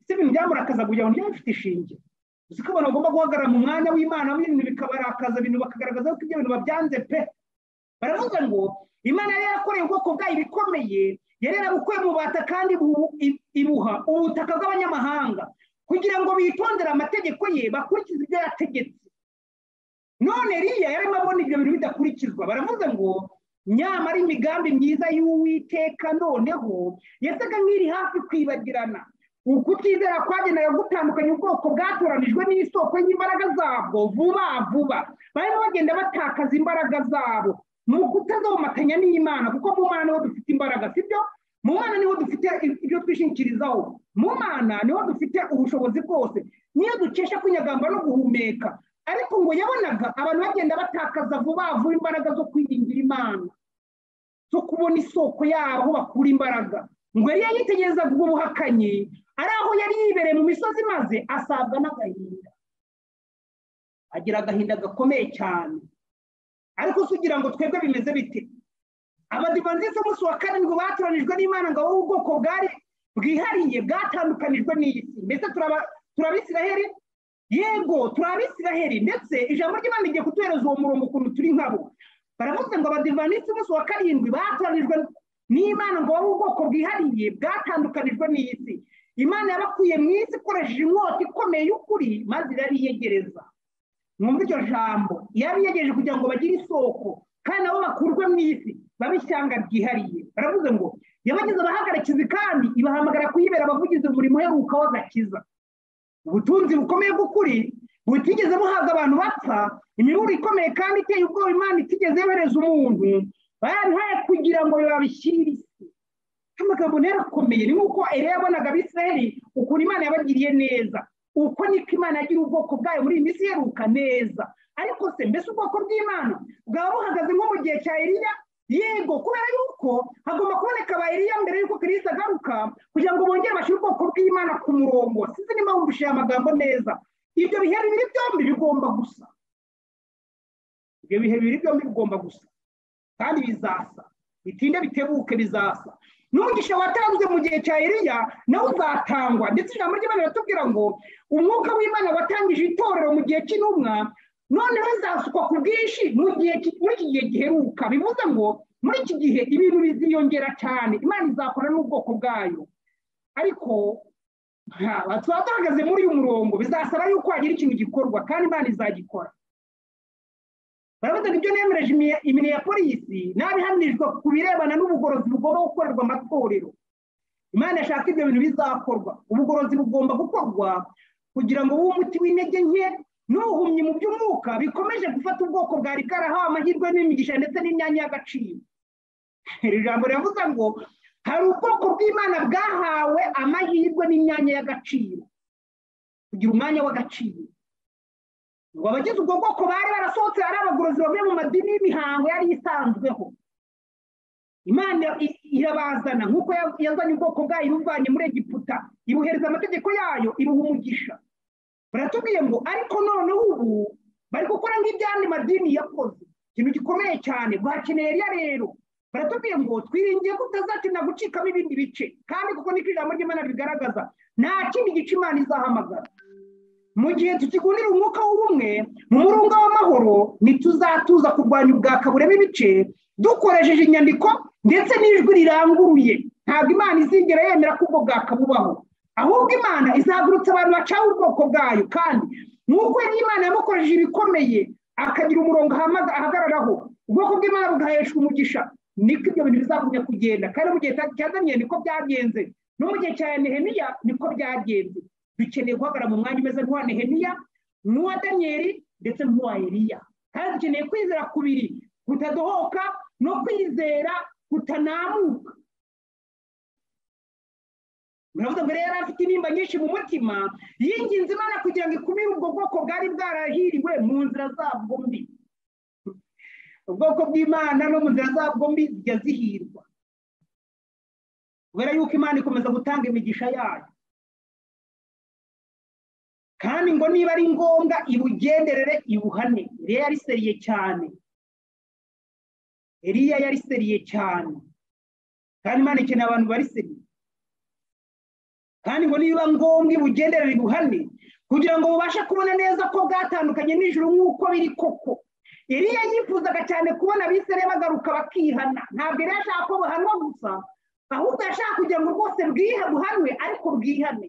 ese ibintu byamurakaza kugira ngo byaba bifite ishinge uzi ko abantu bagomba guhagarara mu mwanya w'imana ibintu bikabarakaza ibintu bakagaragaza ko ibyo bintu babyanze pe baravuga ngo imana yari yakoreye ubwoko bwayo ibikomeye yari yarabukuye mu bata kandi ibuha ubutaka bw'abanyamahanga kugira ngo bitondere amategeko ye bakurikize ibyo yategetse none eriya yarimo abona ibyo bintu bidakurikizwa baravuze ngo nyamara imigambi myiza y'uwiteka noneho yasaga nk'iri hafi kwibagirana ukutizera kwagenewe gutandukanya ubwoko bwatoranijwe n'isoko y'imbaraga zabwo vuba vuba barimo bagenda batakaza imbaraga zabo ni ukutazomatanya n'imana kuko mu mana niho dufite imbaraga sibyo mu mana niho dufite ibyo twishingikirizaho mu mana niho dufite ubushobozi bwose niyo dukesha kwinyagamba no guhumeka ariko ngo yabonaga abantu bagenda batakaza vuba vuba imbaraga zo kwiringira imana zo kubona isoko yabo aho bakura imbaraga ngo yari yitegereza ubwo buhakanyi ari aho yari yibereye mu misozi maze asabwa n'agahinda agira agahinda gakomeye cyane ariko se ugira ngo twebwe bimeze bite abadivanzisi umunsi wa karindwi batoranijwe n'imana ngo wowe ubwoko bwari bwihariye bwatandukanijwe n'isi mbese turabisiraheri yego turabisiraheri ndetse ijambo ry'imana rigiye kutuhereza uwo murongo ukuntu turi nkabo baravuze ngo abadivanzisi umunsi wa karindwi batoranijwe n'imana ngo wowe ubwoko bwihariye bwatandukanijwe n'isi imana yabakuye mu isi ikoresheje inkota ikomeye y'ukuri maze irariyegereza mwumva iryo jambo yabiyegereje kugira ngo bagire isoko kandi nabo bakurwe mu isi babe ishyanga ryihariye baravuze ngo yabagize abahagarikizi kandi ibahamagara kuyibera abavugizi umurimo uheruka w'agakiza ubutunzi bukomeye bw'ukuri butigeze buhabwa abantu bapfa imiburo ikomeye kandi iteye ubwoba imana itigeze yohereza umuntu bayabihaye kugira ngo babishyire isi amagambo rero akomeye ni nk'uko eriya yabonaga abisiraheli ukuntu imana yabagiriye neza uko niko imana yagira ubwoko bwayo muri iyi minsi iheruka neza ariko se mbese ubwoko bw'imana bwaba buhagaze nko mu gihe cya eriya yego kubera yuko hagomba kuboneka aba eriya mbere y'uko kirisita agaruka kugira ngo bongere bashyire ubwoko bw'imana ku murongo sinzi niba wumvishije amagambo neza ibyo bihe bibiri byombi bigomba gusa ibyo bihe bibiri byombi bigomba gusa kandi bizasa bitinde bitebuke bizasa n'umugisha watanzwe mu gihe cya eriya nawe uzatangwa ndetse ijambo ry'imana riratubwira ngo umwuka w'imana watangije itorero mu gihe cy'intumwa noneho izasukwa ku bwinshi muri iki gihe giheruka bivuze ngo muri iki gihe ibintu biziyongera cyane imana izakora n'ubwoko bwayo ariko tuba duhagaze muri uyu murongo bizasaba yuko hagira ikintu gikorwa kandi imana izagikora baravuga ngo ibyo nemereje imine ya polisi n'abihanijwe ku birebana n'ubugorozi bugomba gukorerwa amatorero imana yashaka ibyo bintu bizakorwa ubugorozi bugomba gukorwa kugira ngo umuti w'intege nke n'ubuhumyi mu by'umwuka bikomeje gufata ubwoko bwari bwarahawe amahirwe n'imigisha ndetse n'imyanya y'agaciro iri jambo riravuze ngo hari ubwoko bw'imana bwahawe amahirwe n'imyanya y'agaciro kugira umwanya w'agaciro ngo abagize ubwo bwoko bari barasohotse ari abagorozi bavuye mu madini y'imihango yari isanzweho imana irabazana nk'uko yazanye ubwoko bwayo ibuvanye muri egiputa ibuhereza amategeko yayo ibuha umugisha baratubwiye ngo ariko noneho ubu bari gukora nk'ibyandi madini yakoze ikintu gikomeye cyane bwakeneye eriya rero baratubwiye ngo twiringiye ko utazakenera gucikamo ibindi bice kandi kuko niko ijambo ry'imana ribigaragaza nta kindi gice imana izahamagara mu gihe tukigundira umwuka w'ubumwe mu murunga w'amahoro ntituzatuza kurwanya ubwaka burema ibice dukoresheje inyandiko ndetse n'ijwi riranguruye ntabwo imana izigera yemera ko ubwo bwakabubaho ahubwo imana izagurutsa abantu bacaho ubwoko bwayo kandi nk'uko imana yamukoresheje ibikomeye akagira umurongo ahamaga- ahagararaho ubwoko bw'imana bugaheshwa umugisha niko ibyo bintu bizagumya kugenda kandi mu gihe cya daniyeli niko byagenze no mu gihe cya nehemiya niko byagenze dukeneye guhagarara mu mwanya umeze nk'uwa nehemiya n'uwa daniyeli ndetse n'uwa eliya kandi dukeneye kwizera kubiri kutadohoka no kwizera kutanamuka muravuze mbere yari afite intimba nyinshi mu mutima yinginze imana kugira ngo ikumire ubwo bwoko bwari bwarahiriwe mu nzira zabwo mbi ubwoko bw'imana no mu nzira zabwo mbi zijya zihirwa kubera yuko imana ikomeza gutanga imigisha yayo kandi ngo niba ari ngombwa ibugenderere ibuhane eliya yari seriye cyane eliya yari seriye cyane kandi imana ikeneye abantu bari seriye kandi ngo niba ngombwa ibugenderere ibuhane kugira ngo mubashe kubona neza ko bwatandukanye nijoro nk'uko biri koko eliya yifuzaga cyane kubona abisirayeli bagaruka bakihana ntabwo yari ashaka ko buhanwa gusa ahubwo yashaka kugira ngo rwose bwihe buhanwe ariko bwihane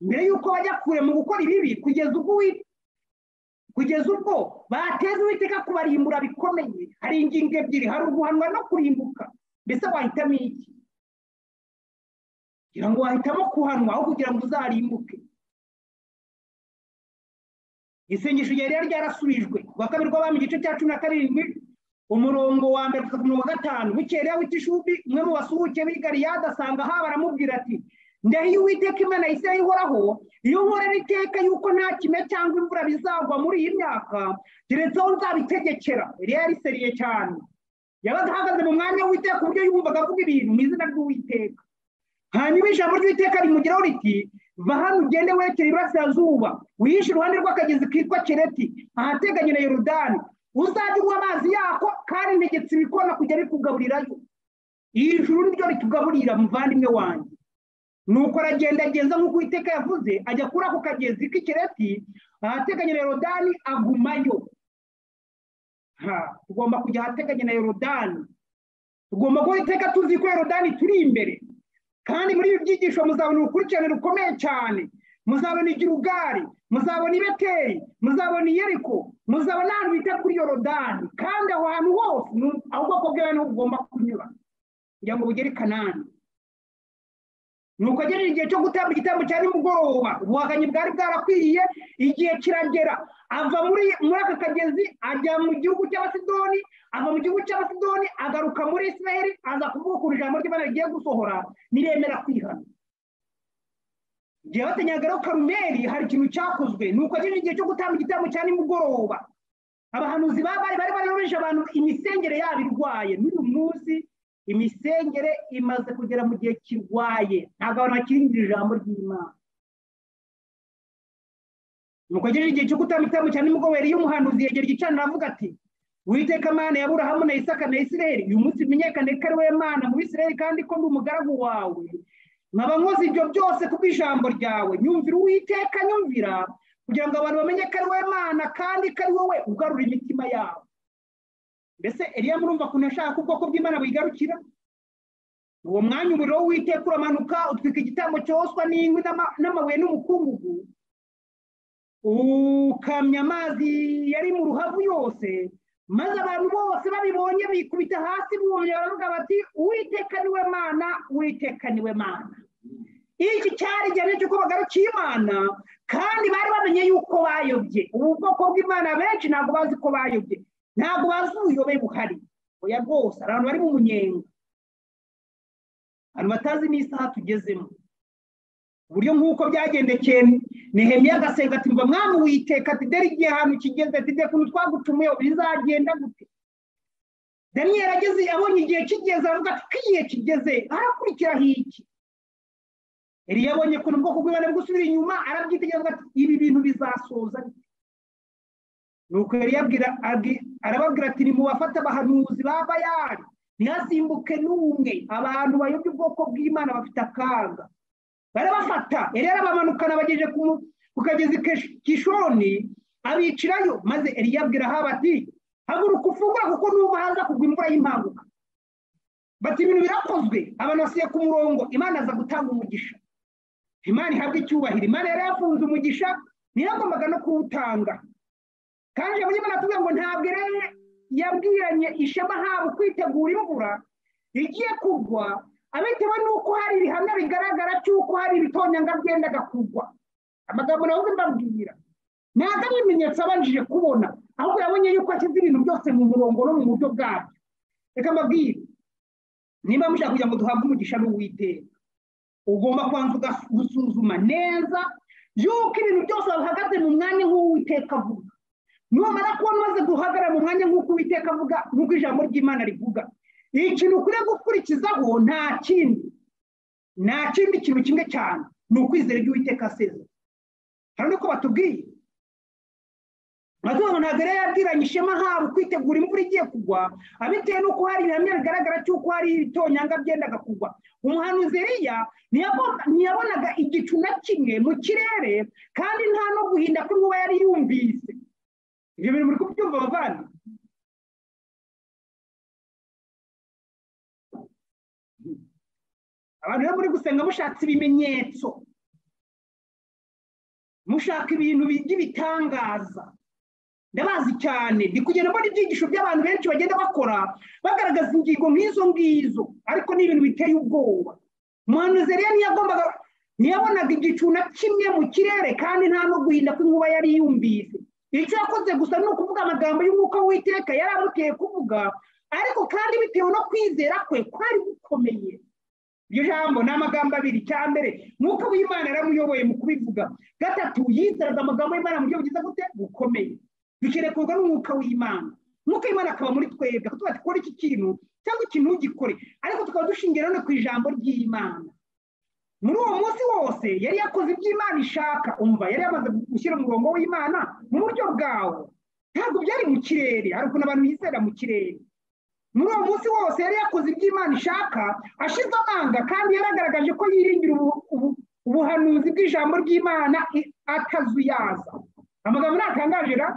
mbere y'uko bajya kure mu gukora ibibi kugeza ubwo uwi- kugeza ubwo bateza uwiteka kubarimbura bikomeye hari ingingo ebyiri hari uguhanwa no kurimbuka mbese wahitamo iki kugira ngo wahitamo kuhanwa aho kugira ngo uzarimbuke isengesho rya rero ryarasubijwe ku wa kabiri rw'abami igice cya cumi na karindwi umurongo wa mbere kugeza ku murongo wa gatanu bukeye rero w'itishubi umwe mu basuhuke b'i galiyada asanga haba aramubwira ati ndahiye uwiteka imana ya isirayeli ihoraho iyo nkorera iteka yuko nta kime cyangwa imvura bizagwa muri iyi myaka keretse aho nzabitegekera rero yari seriye cyane yabaga ahagaze mu mwanya w'uwiteka ku buryo yumvaga avuga ibintu mu izina ry'uwiteka hanyuma ijambo ry'iteka rimugeraho riti va hano ugende werekera iburasirazuba wihishe iruhande rw'akagezi kitwa kereti ahateganye na yorudani uzajye unywa amazi yako kandi ntegetse ibikona kujya bikugaburirayo iri juru niryo ritugaburira muvandimwe wanjye nuko aragendageza nk'uko uwiteka yavuze ajya kuri ako kagezi k'ikereti ahateganye na yorodani agumayo Ha, tugomba kujya ahateganye na yorodani tugomba guhora iteka tuzi ko yorodani turi imbere kandi muri ibi byigisho muzabona urukurikirane rukomeye cyane muzabona igirugari muzabona ibeteri muzabona iyeriko muzabona ahantu bita kuri yorodani kandi aho hantu hose ni- aho ubwoko bw'abantu bugomba kunyura kugira ngo bugere i kanani nuko agejeje igihe cyo gutamba igitambo cya nimugoroba ubuhakanyi bwari bwarakwiriye igihe kiragera ava muri muri aka kagezi ajya mu gihugu cy'abasidoni ava mu gihugu cy'abasidoni agaruka muri isiraheli aza kuvugukura ijambo ry'imana rigiye gusohora niremera kwihana igihe batanyagaho karumeri hari ikintu cyakozwe nuko agejeje igihe cyo gutamba igitambo cya nimugoroba abahanuzi ba bari bari bayobeje abantu imisengere yabo irwaye n'uyu munsi imisengere imaze kugera mu gihe kirwaye ntabwo abantu bakirindira ijambo ry'imana nuko agejeje igihe cyo gutamba igitambo cya nimugoroba eliya umuhanuzi yegera igicaniro avuga ati witeka mana ya burahamu na isaka na isirayeli uyu munsi menyekane ko ari wowe mana mu bisirayeli kandi ko ndi umugaragu wawe nkaba nkoze ibyo byose kubw'ijambo ryawe nyumvira uwiteka nyumvira kugira ngo abantu bamenye ko ari wowe mana kandi ko ari wowe ugarura imitima yabo mbese eliya murumva ukuntu yashaka ko ubwoko bw'imana buyigarukira uwo mwanya umuriro w'uwiteka uramanuka utwika igitambo cyoswa n'inkwi n'ama- n'amabuye n'umukungugu ukamya amazi yari mu ruhavu yose maze abantu bose babibonye bikubita hasi bumye baravuga bati uwiteka niwe mana uwiteka niwe mana iki cyari igihamya cy'uko bagarukiye imana kandi bari bamenye yuko bayobye ubu bwoko bw'imana benshi ntabwo bazi ko bayobye ntabwo bazi ubuyobe buhari oya rwose hari abantu bari mu munyenga abantu batazi n'isaha tugezemo uburyo nk'uko byagendekeye nehemiya agasenga ati mba mwami witeka ati dore igihe ahantu kigeze ati dore ukuntu twagucumuye bizagenda gute daniyeli ageze abonye igihe kigeze aravuga ati k'igihe kigeze harakurikiraho iki eliya abonye ukuntu ubwoko bw'imana bwo gusubira inyuma arabyitegereza avuga ati ibi bintu bizasoza bite?" nuko eliya abwira abwi- arababwira ati nimubafate abahanuzi ba bayali ntihasimbuke n'umwe abantu bayobye ubwoko bw'imana bafite akaga barabafata eliya arabamanukana abagejeje ku mu- ku kagezi Kesh- kishoni abicirayo maze eliya abwira ahaba ati haguruka ufungura kuko nuba haza kugwa imvura y'impanguka bati ibintu birakozwe abantu basiye ku murongo imana aza gutanga umugisha imana ihabwa icyubahiro imana yari yafunze umugisha ntiyagombaga no kuwutanga kandi iyo imana tuvuga ngo ntabwo rero yabwiranye ishema habo kwitegura imvura igiye kugwa abitewe n'uko hari ibihamya bigaragara cy'uko hari ibitonyanga byendaga kugwa amagambo nawe mbabwira ntabwo ari ibimenyetso abanjije kubona ahubwo yabonye yuko ashyize ibintu byose mu murongo no mu buryo bwabyo reka mbabwire niba mushaka kugira ngo duhabwe umugisha n'uwiteka ugomba kubanza gusuzuma neza yuko ibintu byose wabihagaze mu mwanya nk'uwiteka avuga numara kubona umaze guhagarara mu mwanya nk'uko uwiteka avuga nk'uko ijambo ry'imana rivuga ikintu ukwiye gukurikizaho nta kindi nta kindi kintu kimwe cyane ni ukwizera iby'uwiteka asezera hari nuko batubwiye ngo ntabwo rero yabwiranye ishema habo kwitegura imvura igiye kugwa abitewe n'uko hari ibihamya bigaragara cy'uko hari ibitonyanga byendaga kugwa umuhanuzi eriya ntiyabonaga igicu na kimwe mu kirere kandi nta no guhinda kw'inkuba yari yumvise ibyo bintu biri kubyumva abavandimwe abantu rero muri gusenga mushatse ibimenyetso mushaka ibintu by'ibitangaza ndabazi cyane ndi kugenda mbona ibyigisho by'abantu benshi bagenda bakora bagaragaza ingingo nk'izo ngizo ariko ni ibintu biteye ubwoba umuhanuzi rero ntiyagombaga ntiyabonaga igicu na kimwe mu kirere kandi nta no guhinda kw'inkuba yari yumvise icyo yakoze gusa ni ukuvuga amagambo y'umwuka w'iteka yari amuteye kuvuga ariko kandi bitewe no kwizera kwe kwari gukomeye iryo jambo ni amagambo abiri cya mbere nk'uko w'imana yaramuyoboye mu kubivuga gatatu yizeraga amagambo y'imana mu buryo bugize gute bukomeye bikerekurwa n'umwuka w'imana umwuka w'imana akaba muri twebwe kuko ati iki kintu cyangwa ikintu ugikore ariko tukaba dushingira no ku ijambo ry'imana muri uwo munsi wose yari yakoze iby'imana ishaka umva yari yamaze gushyira umurongo w'imana mu buryo bwawo ntabwo byari mu kirere hari ukuntu abantu bizera mu kirere muri uwo munsi wose yari yakoze iby'imana ishaka ashize amanga kandi yaragaragaje ko yiringira ubuhanuzi bw'ijambo ry'imana atazuyaza amagambo ntatangaje ra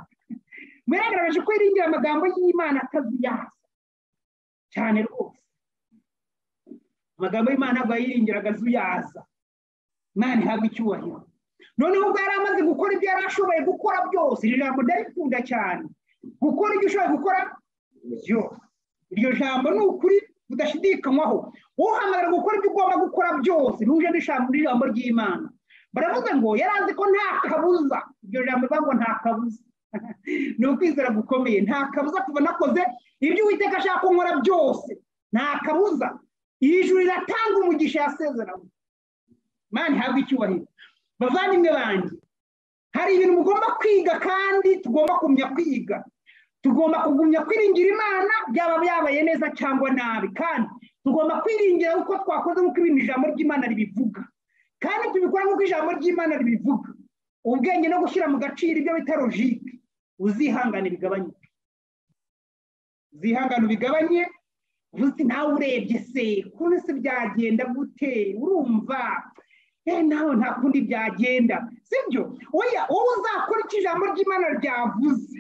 muragaragaje ko yiringira amagambo y'imana atazuyaza cyane rwose amagambo y'imana ntabwo yiringira agazuyaza imana ihabwa icyubahiro noneho ubwo yari amaze gukora ibyo yari ashoboye gukora byose iri jambo ndarikunda cyane gukora ibyo ushoboye gukora byose iryo jambo ni ukuri budashidikanywaho uhamagara gukora ibyo ugomba gukora byose bihuje n'ijambo ry'imana baravuze ngo yari azi ko nta kabuza iryo jambo rivuga ngo nta kabuza ni ukwizera gukomeye nta kabuza kuva nakoze ibyo uwiteka ashaka ko nkora byose nta kabuza iri juru riratanga umugisha yasezeranye imana ihabwa icyubahiro bavandimwe banjye hari ibintu mugomba kwiga kandi tugomba kumenya kwiga tugomba kugumya kwiringira imana byaba byabaye neza cyangwa nabi kandi tugomba kwiringira uko twakoze nk'uko ibintu ijambo ry'imana ribivuga kandi tubikora nk'uko ijambo ry'imana ribivuga ubwenge no gushyira mu gaciro ibyo bita logike uzihangane bigabanyuke uzihangane ubigabanye uzi nawe urebye se ukuntu se byagenda gute urumva nawe nta kundi byagenda sibyo oya wowe uzakora icyo ijambo ry'imana ryavuze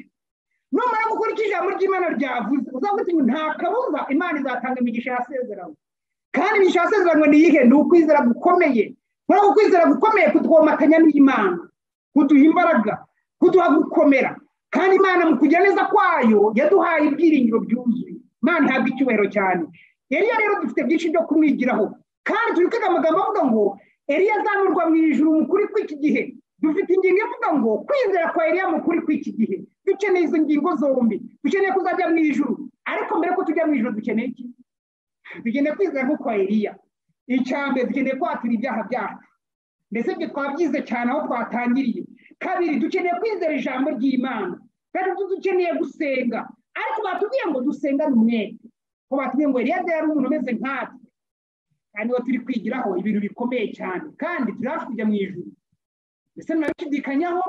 numara gukora icyo ijambo ry'imana ryavuze uzavuga ngo nta kabuza imana izatanga imigisha yasezeranywe kandi imigisha yasezeranywe ni iyihe ni ukwizera gukomeye muri uko kwizera gukomeye kutwomatanya n'imana kuduha imbaraga kuduha gukomera kandi imana mu kugira neza kwayo yaduhaye ibyiringiro byuzuye imana ihabwa icyubahiro cyane eriya rero dufite byinshi byo kumwigiraho kandi turi kwiga amagambo avuga ngo eriya azamurwa mu ijuru mu kuri kw'iki gihe dufite ingingo ivuga ngo kwizera kwa eriya mu kuri kw'iki gihe dukeneye izo ngingo zombi dukeneye kuzajya mu ijuru ariko mbere ko tujya mu ijuru dukeneye iki dukeneye kwizera nko kwa eriya mbere dukeneye kwatura ibyaha byacu mbese ibyo twabyize cyane aho twatangiriye kabiri dukeneye kwizera ijambo ry'imana gatatu dukeneye gusenga ariko batubwiye ngo dusengane umwete ko batubwiye ngo rero yari umuntu umeze nkatwe kandi uwo turi kwigiraho ibintu bikomeye cyane kandi turi hafi kujya mu ijoro mbese nabishidikanyaho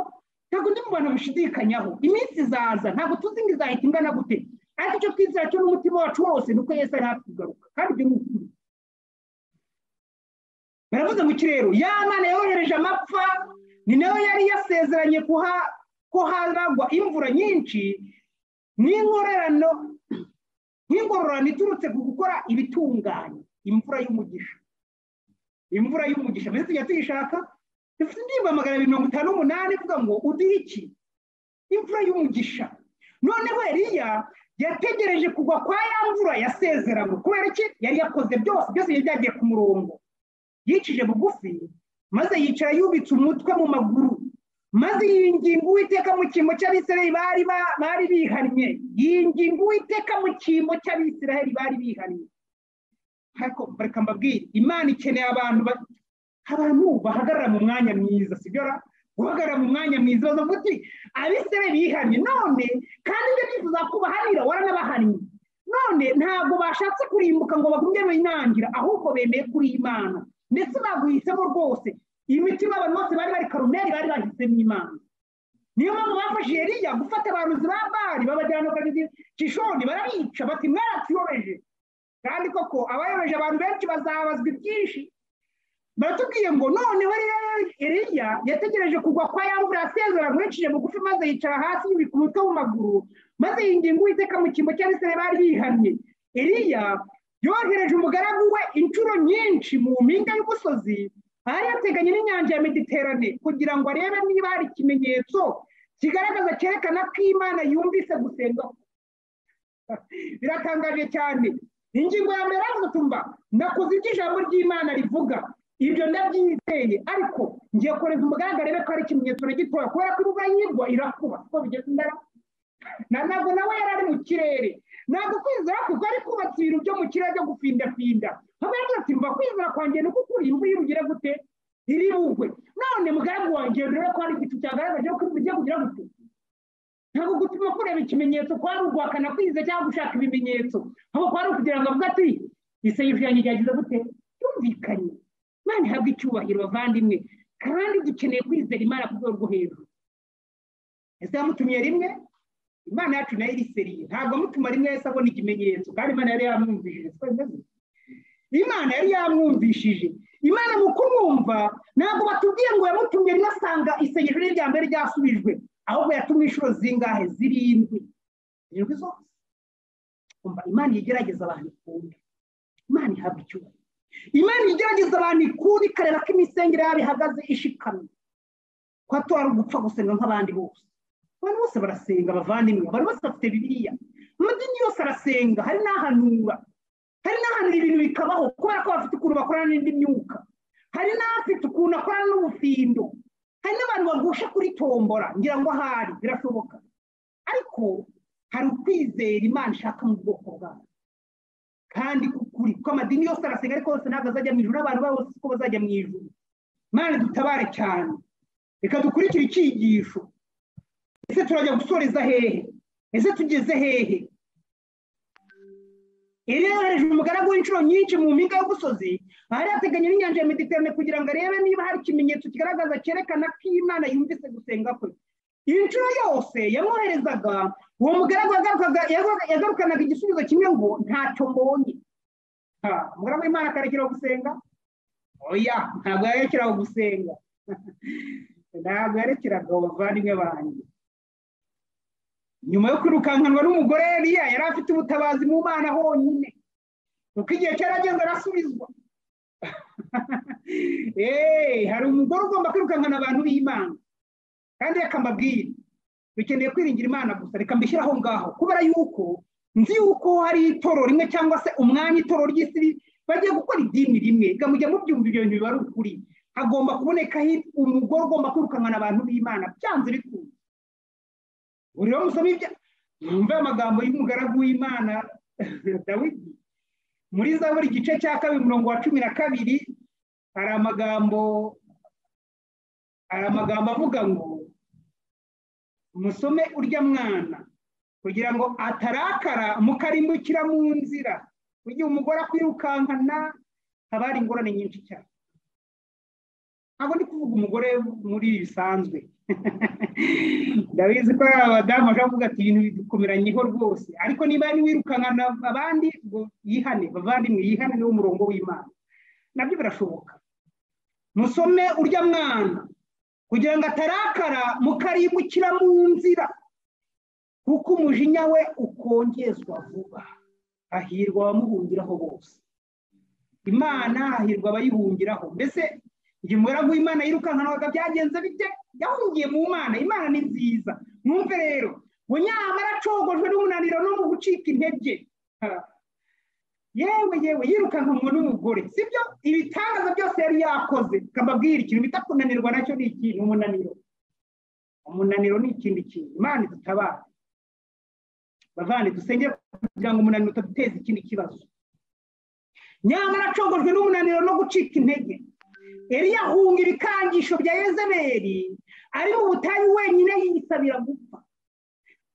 ntabwo undi mu bantu bashidikanyaho iminsi izaza ntabwo tuzi ngo izahita ingana gute ariko icyo twizera cyo n'umutima wacu wose ni uko yesi ari hafi kugaruka kandi ibyo ni ukuri baravuze mu kirere ya mwana yohereje amapfa ni nawe yari yasezeranye ko haragwa imvura nyinshi n'inkorerano nk'ingororane iturutse ku gukora ibitunganye imvura y'umugisha imvura y'umugisha mbese tujya tuyishaka dufite indirimbo magana abiri mirongo itanu n'umunani ivuga ngo uduhe iki imvura y'umugisha noneho Eliya yategereje kugwa kwa ya mvura yasezeranywe kubera iki yari yakoze byose byose yari byagiye ku murongo yicije bugufi maze yicara yubitse umutwe mu maguru maze yinginga uwiteka mu cyimbo cy'abisiraheli bari bari bihannye yinginga uwiteka mu cyimbo cy'abisiraheli bari bihannye ariko reka mbabwire imana ikeneye abantu abantu bahagarara mu mwanya mwiza sigara guhagarara mu mwanya mwiza bazavuga uti abisiraheli bihannye none kandi ibyo byifuza kubahanira waranabahannye none ntabwo bashatse kurimbuka ngo bagumye binangira ahubwo bemeye kuri imana ndetse baguhisemo rwose imitima abantu bose bari bari karumeri bari bahisemo imana niyo mpamvu bafashe Eliya gufata abarozi ba bari babajyana kishoni barabica bati mwaratuyobeje kandi koko abayobeje abantu benshi bazabazwa ibyinshi baratubwiye ngo noneho Eliya yategereje kugwa kwa ya mvura yasezeranywe mwinshije bugufi maze yicara hasi yubika umutwe mu maguru maze yinginga uwiteka mu cyimbo cy'abisiraheli bari bihamye Eliya yohereje umugaragu we inshuro nyinshi mu mpinga y'umusozi aha yateganye n'inyanja ya mediterane kugira ngo arebe niba hari ikimenyetso kigaragaza cyerekana ko imana yumvise gusenga biratangaje cyane ingingo ya mbere tumva nakoze ibyo ijambo ry'imana rivuga ibyo ndabyizeye ariko ngiye kohereza umugaragu arebe ko hari ikimenyetso na gitoya kubera ko imvura yigwa irakuba kuko bigeze imbere ntabwo nawe yari ari mu kirere ntabwo kwizera kuko ari kubatse ibintu byo mu kirere byo gupfindapfinda nkabona ati mba kwizera kwanjye ni uko ukuri imvura irugire gute iri bugwe none mugaragu wanjye rero ko hari igicu cyagaragaje ko imvura igiye kugira gute ntabwo gutuma kureba ikimenyetso kwa ari uguhakana kwiza cyangwa gushaka ibimenyetso ahubwo kwa ari ukugira ngo avuge ati isayishu yanjye ryagize gute yumvikanye imana ihabwa icyubahiro bavandimwe kandi dukeneye kwizera imana ku rwego rwo hejuru ese yamutumye rimwe imana yacu nayo iriseriye ntabwo amutuma rimwe yahise abona ikimenyetso kandi imana yari yamwumvishije imana yari yamwumvishije imana mu kumwumva ntabwo batubwiye ngo yamutumye rimwe asanga isengesho rye rya mbere ryasubijwe ahubwo yatumye inshuro zingahe zirindwi zirindwi zose imana igerageza abantu ikunda imana ihabwa icyubahiro imana igerageza abantu ikunda ikareba ko imisengere yabo ihagaze ishikamye ko atari ugupfa gusenga nk'abandi bose abantu bose barasenga abavandimwe abantu bose bafite bibiliya amadini yose arasenga hari n'ahanura hari n'ahanura ibintu bikabaho kubera ko bafite ukuntu bakorana n'indi myuka hari n'abafite ukuntu akorana n'ubufindo hari n'abantu bagusha kuri tombora ngira ngo ahari birashoboka ariko hari ukwizera imana ishaka mu bwoko bwayo kandi kukuri kuko amadini yose arasenga ariko yose ntabwo azajya mu ijoro abantu bose ko bazajya mu ijoro imana dutabare cyane reka dukurikire icyigisho ese turajya gusoreza hehe ese tugeze hehe irehereje umugaragu w'inshuro nyinshi mu mpinga y'umusozi ahari hateganye n'inyanja ya mediterane kugira ngo arebe niba hari ikimenyetso kigaragaza cyerekana ko imana yumvise gusenga kwe inshuro yose yamwoherezaga uwo mugaragu yagarukanaga igisubizo kimwe ngo ntacyo mbonye umugaragu w'imana akarekeraho gusenga oya ntabwo yarekeraho gusenga ntabwo yarekeraga abavandimwe banjye nyuma yo kwirukankanwa n'umugore Eliya yari afite ubutabazi mu mana honyine kuko igihe cyaragenda arasubizwa hari umugore ugomba kwirukankana abantu b'imana kandi reka mbabwire dukeneye kwiringira imana gusa reka mbishyire aho ngaho kubera yuko nzi yuko hari itoro rimwe cyangwa se umwanya itoro ry'isi bagiye gukora idini rimwe mujya mubyumva ibyo bintu biba ari ukuri hagomba kubonekaho umugore ugomba kwirukankana abantu b'imana byanze bikunze buri rero musoma ibya mwumve amagambo y'umugaragu w'imana dawidi muri za buri gice cya kabiri umurongo wa cumi na kabiri hari amagambo hari amagambo avuga ngo musome urya mwana kugira ngo atarakara mukarimbukira mu nzira mu gihe umugore akwirukankana haba hari ingorane nyinshi cyane ntabwo ndi kuvuga umugore muri bisanzwe ndabizi ko ari abadamu bashobora kuvuga ati ibintu bidukomeranyeho rwose ariko niba wirukankana abandi ngo yihane bavandimwe yihane niwo murongo w'imana nabyo birashoboka musome urya mwana kugira ngo atarakara mukarimbukira mu nzira kuko umujinya we ukongezwa vuba hahirwa abamuhungiraho bose imana hahirwa abayihungiraho mbese igihe umugaragu w'imana yirukankana byagenze bite yahungiye mu mana imana ni nziza numve rero ngo nyamara acogojwe n'umunaniro no mu gucika intege yewe yewe yirukankanwa n'umugore sibyo ibitangaza byose yari yakoze kababwira ikintu bita kunanirwa nacyo ni ikintu umunaniro umunaniro ni ikindi kintu imana idutabara bavane dusengere kugira ngo umunaniro utaduteza ikindi kibazo nyamara acogojwe n'umunaniro no gucika intege eriya ahunga ibikangisho bya yezeberi ari mu butayu wenyine yisabira gupfa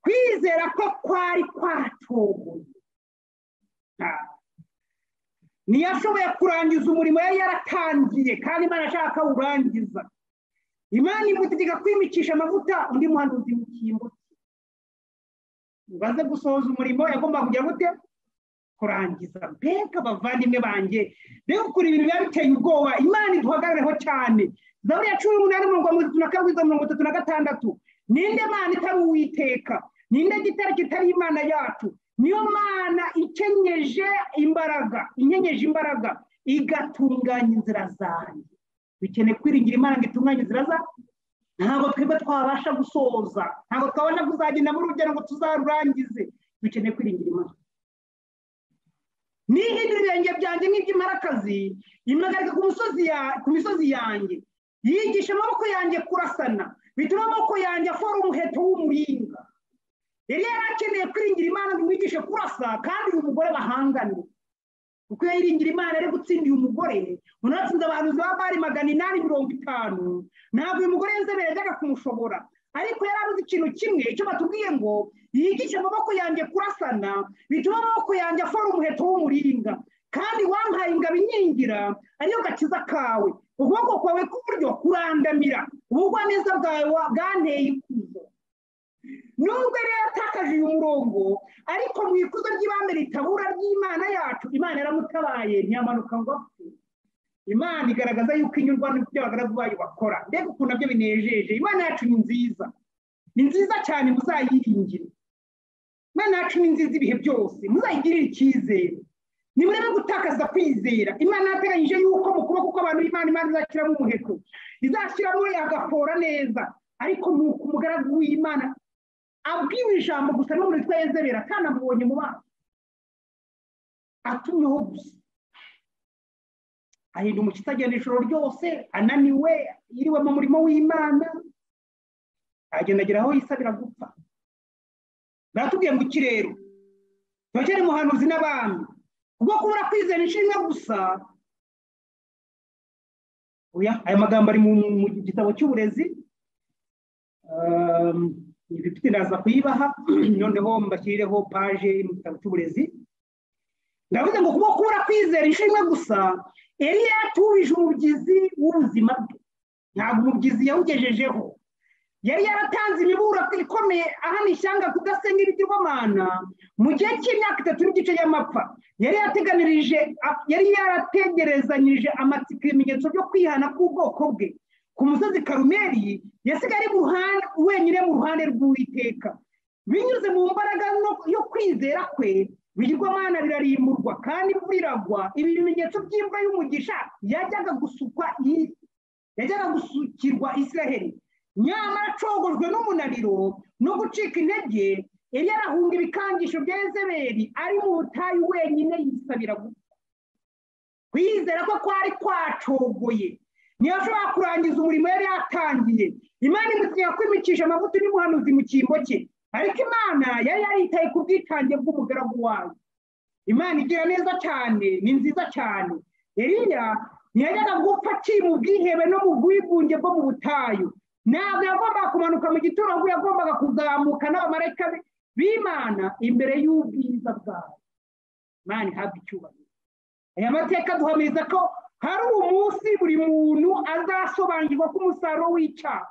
kwizera ko kwari kwaracogoye ntiyashoboye kurangiza umurimo yari yaratangiye kandi imana ashaka urangiza imana imutegeka kwimicisha amavuta undi muhanuzi imbuto ubaze gusohoza umurimo yagomba kujya gute kurangiza mbega abavandimwe banjye mbega ukuri ibintu biba biteye ubwoba imana iduhagarireho cyane zaburi ya cumi n'umunani mirongo itatu na kabiri mirongo itatu na gatandatu ninde mana itari uwiteka ninde gitare kitari imana yacu niyo mana ikenyeje imbaraga inyenyeje imbaraga igatunganya inzira zanjye bikeneye kwiringira imana ngo itunganye inzira zanjye ntabwo twebwe twabasha gusoza ntabwo twabasha kuzagenda muri urugero ngo tuzarurangize dukeneye kwiringira imana nihindura ibirenge byanjye nk'iby'imparakazi impagarika ku misozi yanjye yigisha amaboko yanjye kurasana bituma amaboko yanjye afora umuheto w'umuringa yari yari akeneye kwiringira imana ngo umwigishe kurasa kandi uyu mugore bahangane kuko iyo yiringira imana ari gutsindiye umugore umuntu atsinze abahanuzi ba bari magana inani mirongo itanu ntabwo uyu mugore yezebera yajyaga kumushobora ariko yari abuze ikintu kimwe icyo batubwiye ngo yigishe amaboko yanjye kurasana bituma amaboko yanjye afora umuheto w'umuringa kandi wampaye ingabo inkingira ariyo gakiza kawe ukuboko kwawe k'uburyo kurandamira ubugwaneza bwawe bwanteye ikuzo nubwo rero yatakaje uyu murongo ariko mu ikuzo ry'ibanze ritabura ry'imana yacu imana yaramutabaye ntiyamanuka ngo apfe imana igaragaza yuko inyurwa n'ibyo abagaragu bayo bakora mbega ukuntu nabyo binejeje imana yacu ni nziza ni nziza cyane muzayiringire imana yacu ni nziza ibihe byose muzayigirire icyizere nimurebe gutakaza kwizera imana yateganyije yuko mu kuboko kw'abantu imana imana izashyiramo umuheto izashyiramo agafora neza ariko ni uko umugaragu w'imana abwiwe ijambo gusa n'umuntu witwa yezebera kandi amubonye mu maso atumyeho gusa ahinda umushyitsi agenda ijoro ryose ananiwe yiriwe mu murimo w'imana agenda agera aho yisabira gupfa baratubwiye ngo ikirero turacyari muhanuzi n'abami ubwo kubura kwizera ishimwe gusa aya magambo ari mu gitabo cy'uburezi ibifite ndaza kuyibaha noneho mbashyireho paje mu gitabo cy'uburezi ndavuze ngo kuba kubura kwizera ishimwe gusa eriya yatubije umubyizi w'ubuzima bwe ntabwo umubyizi yawugejejeho yari yaratanze imiburo ikomeye ahana ishyanga kudasenga ibigirwamana mu gihe cy'imyaka itatu n'igice y'amapfa yari yateganirije yari yarategerezanyije amatsiko ibimenyetso byo kwihana k'ubwoko bwe ku musozi karumeri yasigaye ari wenyine mu ruhande rw'uwiteka binyuze mu mbaraga yo kwizera kwe bigirwamana birarimburwa kandi imvura iragwa ibi bimenyetso by'imvura y'umugisha yajyaga gusukwa yajyaga gusukirwa israheli nyamara acogojwe n'umunaniro no gucika intege yari yarahunga ibikangisho bya ezeberi ari mu butayu wenyine yisabira gupfa kwizera ko kwari kwacogoye ntiyashobora kurangiza umurimo yari yatangiye imana imutegeka kwimicisha amavuta n'umuhanuzi mu cyimbo cye ariko imana yari yaritaye ku bwitange bw'umugaragu wayo imana igira neza cyane ni nziza cyane eriya ntiyajyaga gupfa aciye mu bwihebe no mu bwigunge bwo mu butayu ntabwo yagombaga kumanuka mu gituro ahubwo yagombaga kuzamuka n'abamarayika be b'imana imbere y'ubwiza bwawe imana ihabwa icyubahiro aya mateka duhamiriza ko hari umunsi buri muntu azasobanukirwa ko umusaruro w'icyaha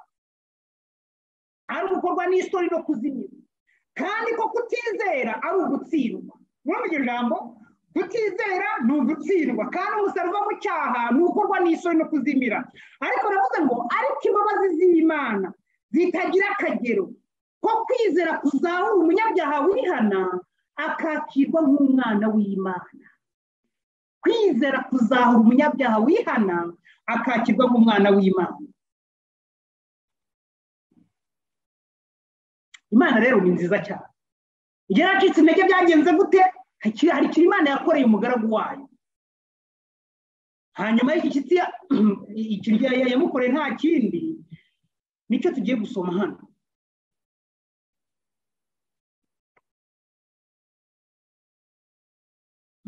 ari ugukorwa n'isoni no kuzimira kandi ko kutizera ari ugutsindwa muri iryo jambo kutizera ni ugutsindwa kandi umusaruro mu cyaha ni ugukorwa n'isoni no kuzimira ariko navuze ngo ariko imbabazi z'imana zitagira akagero ko kwizera kuzahura umunyabyaha wihana akakirwa nk'umwana w'imana kwizera kuzahura umunyabyaha wihana akakirwa nk'umwana w'imana imana rero ni nziza cyane igihe yacitse intege byagenze gute hari ikintu imana yakoreye umugaragu wayo hanyuma y'iki ikintu yamukoreye nta kindi nicyo tugiye gusoma hano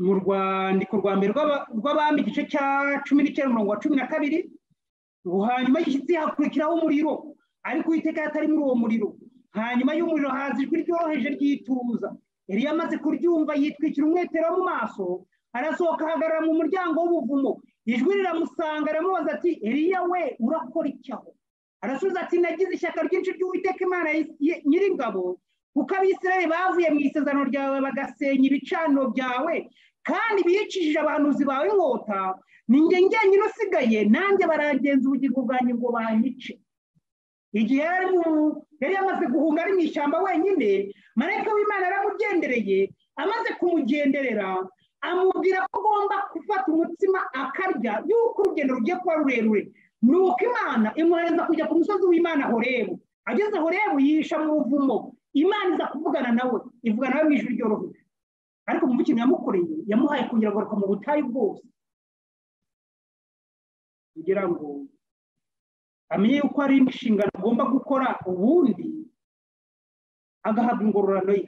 mu rwandiko rwa mbere rw'abami igice cya cumi n'icyenda umurongo wa cumi na kabiri ngo hanyuma yishyitsi hakurikiraho umuriro ariko uwiteka atari muri uwo muriro hanyuma y'umuriro haza ijwi ryoroheje ry'ituza yari yamaze kuryumva yitwikira umwetero mu maso arasohoka ahagarara mu muryango w'ubuvumo ijwi riramusanga aramubaza ati eriya we urakora iki aho arasubiza ati nagize ishyaka ryinshi ry'uwiteka imana nyir'ingabo kuko abisirayeli bavuye mu isezerano ryawe bagasenya ibicaniro byawe kandi bicishije abahanuzi bawe inkota ninjye njyenyine usigaye nanjye barangenza ubugingo bwanjye ngo banyice igihe yari yamaze guhunga ari mu ishyamba wenyine marayika w'imana aramugendereye amaze kumugenderera amubwira ko agomba gufata umutsima akarya y'uko urugendo rugiye kuba rurerure ni uko imana imwohereza kujya ku musozi w'imana horebu ageze horebu yisha mu buvumo imana iza kuvugana nawe ivuga nawe mu ijwi ryoroheje ariko mu ikintu yamukoreye yamuhaye kongera agaruka mu butayu bwose kugira ngo amenye yuko hari inshingano agomba gukora ubundi agahabwa ingororano ye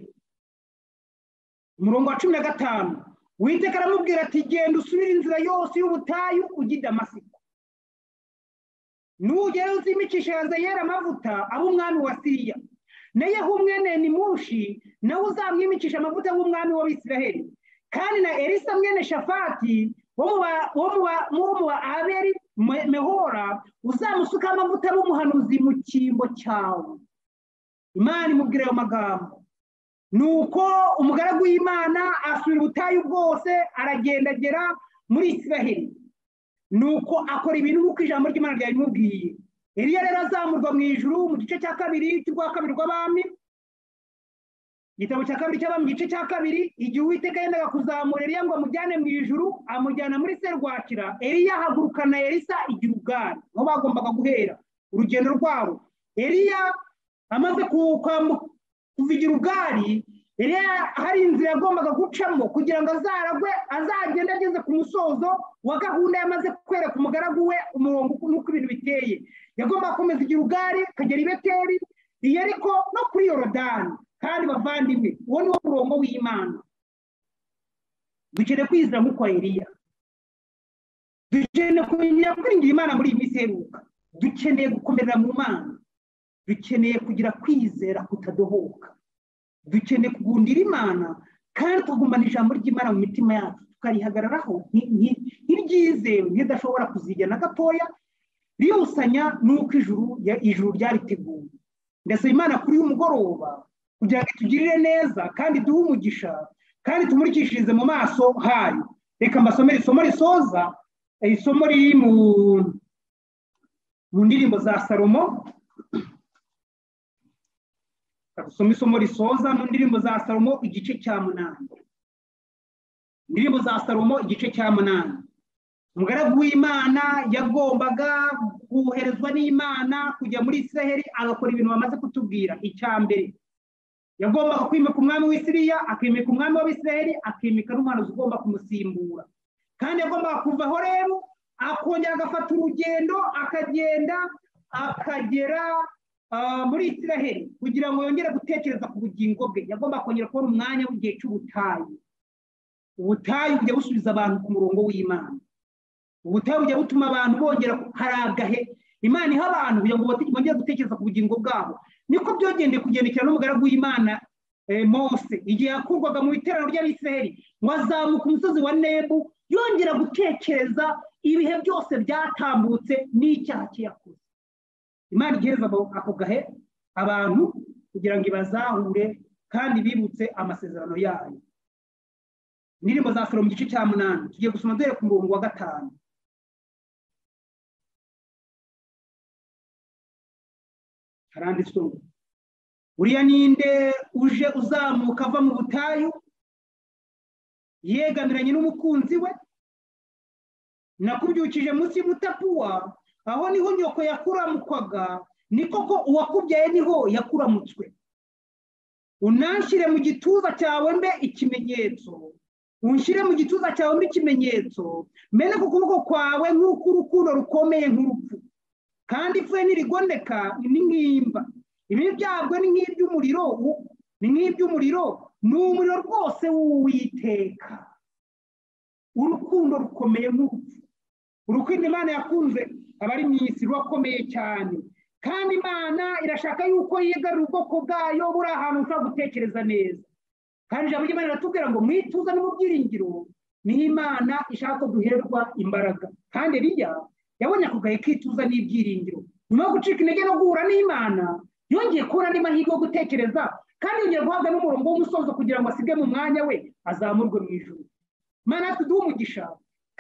umurongo wa cumi na gatanu witeka aramubwira ati genda usubire inzira yose y'ubutayu ujye i damasiko nugera uzimicishe hazayera amavuta aho umwami wa siriya na yehumwene ni mushi nawe uzamwimicisha amavuta y'umwami w'abisiraheli kandi na elisa mwene shafati wo mu ba aberi mehora uzamusuka amavuta y'umuhanuzi mu cyimbo cyawe imana imubwira ayo magambo ni uko umugaragu w'imana asubira ubutayu bwose aragendagera muri isiraheli ni uko akora ibintu nk'uko ijambo ry'imana ryabimubwiye iriya rero azamurwa mu ijuru mu gice cya kabiri cy'urwa kabiri rw'abami igitabo cya kabiri cy'abami mu gice cya kabiri igihe uwiteka yendaga kuzamura eriya ngo amujyane mu ijuru amujyana muri serwakira eriya ahagurukana erisa igira ubwari aho bagombaga guhera urugendo rwabo eriya amaze kuvigira ubwari eriya hari inzira yagombaga gucamo kugira ngo azaragwe azagende ageze ku musozo wa gahunda yamaze kwereka umugaragu we umurongo n'uko ibintu biteye yagomba gukomeza igira ubwari akagera i beteri iyo ariko no kuri yorodani kandi bavandimwe uwo ni wo murongo w'imana dukeneye kwizera nk'uko eriya dukeneye kumenya kwiringira imana muri iyi minsi iheruka dukeneye gukomerera mu mana dukeneye kugira kwizera kutadohoka dukeneye kugundira imana kandi tugumana ijambo ry'imana mu mitima yacu tukarihagararaho nk'iryizewe nk'idashobora kuzigena gatoya ribusanya n'uko ijuru ijuru ryariteguye ndasaba imana kuri uyu mugoroba kugira ngo itugirire neza kandi duhe umugisha kandi tumurikishirize mu maso hayo reka mbasomere isomo risoza isomo riri mu ndirimbo za salomo dusoma isomo risoza mu ndirimbo za salomo igice cya munani indirimbo za salomo igice cya munani umugaragu w'imana yagombaga koherezwa n'imana kujya muri israheli agakora ibintu bamaze kutubwira icya mbere yagombaga kwimika umwami w'isiriya akimika umwami w'abisiraheli akimika n'umuhanuzi ugomba kumusimbura kandi yagombaga kuva aho rero akongera agafata urugendo akagenda akagera muri israheli kugira ngo yongere gutekereza ku bugingo bwe yagomba kongera kubona umwanya w'igihe cy'ubutayu ubutayu bujya busubiza abantu ku murongo w'imana ubutayu bujya butuma abantu bongera harabwa he imana iha abantu kugira ngo bongere gutekereza ku bugingo bwabo niko byogendeye kugendekera n'umugaragu w'imana mose igihe yakurwaga mu iterano ry'abisiraheli ngo azamuka umusozi wa nebu yongera gutekereza ibihe byose byatambutse n'icyaha cye yakoze imana igereza ako gahe abantu kugira ngo ibazahure kandi bibutse amasezerano yayo indirimbo za salo mu gice cya munani tugiye gusoma duhere ku murongo wa gatanu harandi sura buriya ninde uje uzamuka ava mu butayu yegamiranye n'umukunzi we nakubyukije munsi y'umutapuwa aho niho nyoko yakuramukwaga ni koko uwakubyaye niho yakuramutswe unanshyire mu gituza cyawe mbe ikimenyetso unshyire mu gituza cyawe mbe ikimenyetso mene ku kuboko kwawe nk'uko urukundo rukomeye nk'urupfu kandi ipfuye ntirigondeka ni nk'imba ibi byabwo ni nk'iby'umuriro ni nk'iby'umuriro ni umuriro rwose w'uwiteka urukundo rukomeye nk'urupfu urukundo imana yakunze aba ari mu isi rurakomeye cyane kandi imana irashaka yuko yigarura ubwoko bwayo buri ahantu ushobora gutekereza neza kandi ijambo ry'imana riratubwira ngo mwituza no mu byiringiro niyo imana ishaka ko duherwa imbaraga kandi riya yabonye ako gahe kituza n'ibyiringiro nyuma yo gucika intege no guhura n'imana yongeye kubona andi mahirwe yo gutekereza kandi yongeye guhabwa n'umurongo w'umusozo kugira ngo asige mu mwanya we azamurwe mu ijoro mana tuduhe umugisha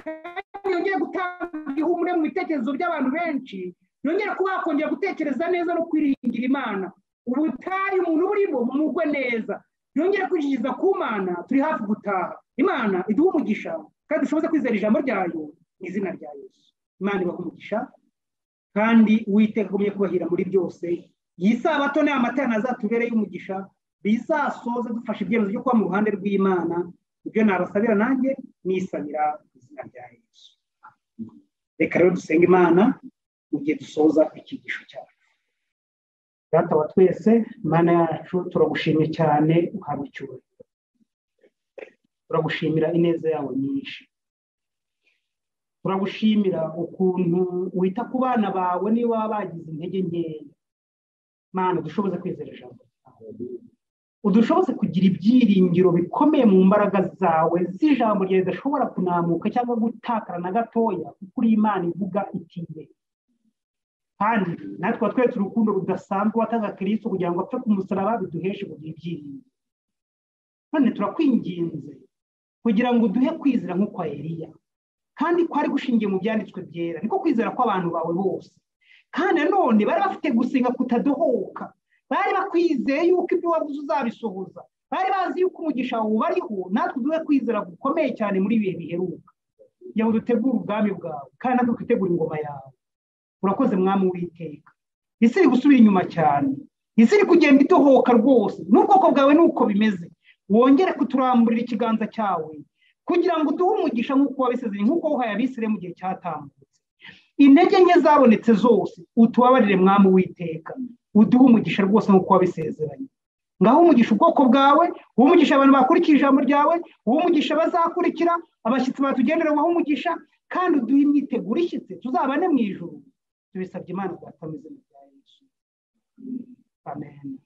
kandi yongeye gutanga ihumure mu bitekerezo by'abantu benshi yongere kuba wakongera gutekereza neza no kwiringira imana ubutayu umuntu burimo bumugwe neza yongere kwishyikiriza ku mana turi hafi gutaha imana iduhe umugisha kandi dushoboze kwizera ijambo ryayo mu izina rya yesu imana ibaha umugisha kandi uwitegagumye kubahira muri byose iyi sabato ni amatara azatubereye umugisha bizasoze dufashe ibyemezo byo kuba mu ruhande rw'imana ibyo nabasabira nanjye nisabira izina rya yesu reka rero dusenga imana mu gihe dusoza ikigisho cyacu data wa twese imana yacu turagushimye cyane uhabwa icyubahiro turagushimira ineza yawe nyinshi turagushimira ukuntu wita ku bana bawe niba bagize intege nkeya mana udushoboze kwizera ijambo udushoboze kugira ibyiringiro bikomeye mu mbaraga zawe z'ijambo ryawe zidashobora kunamuka cyangwa gutakara na gatoya kuko uri imana ivuga itinde kandi natwe twatweretse urukundo rudasanzwe watanga kirisito kugira ngo apfe ku musaraba biduheshe kugira ibyiringiro none turakwinginze kugira ngo uduhe kwizera nk'ukwa Eliya kandi kwari gushingiye mu byanditswe byera niko kwizera kw'abantu bawe bose kandi nanone bari bafite gusenga kutadohoka bari bakwizeye yuko ibyo wabuze uzabisohoza bari bazi yuko umugisha wawe ubariho natwe duhe kwizera gukomeye cyane muri ibihe biheruka kugira ngo dutegure ubwami bwawe kandi natwe twitegure ingoma yawe urakoze mwami w'iteka isi iri gusubira inyuma cyane isi iri kugenda idohoka rwose n'ubwoko bwawe ni uko bimeze wongere kuturamburira ikiganza cyawe kugira ngo uduhe umugisha nk'uko wabisezeye nk'uko wuhaye abisire mu gihe cyatambutse intege nke zabonetse zose utubabarire mwami w'iteka uduhe umugisha rwose nk'uko wabisezeranye ngaho umugisha ubwoko bwawe umugisha abantu bakurikira ijambo ryawe umugisha bazakurikira abashyitsi batugenderwaho umugisha kandi uduhe imyiteguro ishyitse tuzabane mu ijoro tubisabye imana rwatamize mu bya yesu amen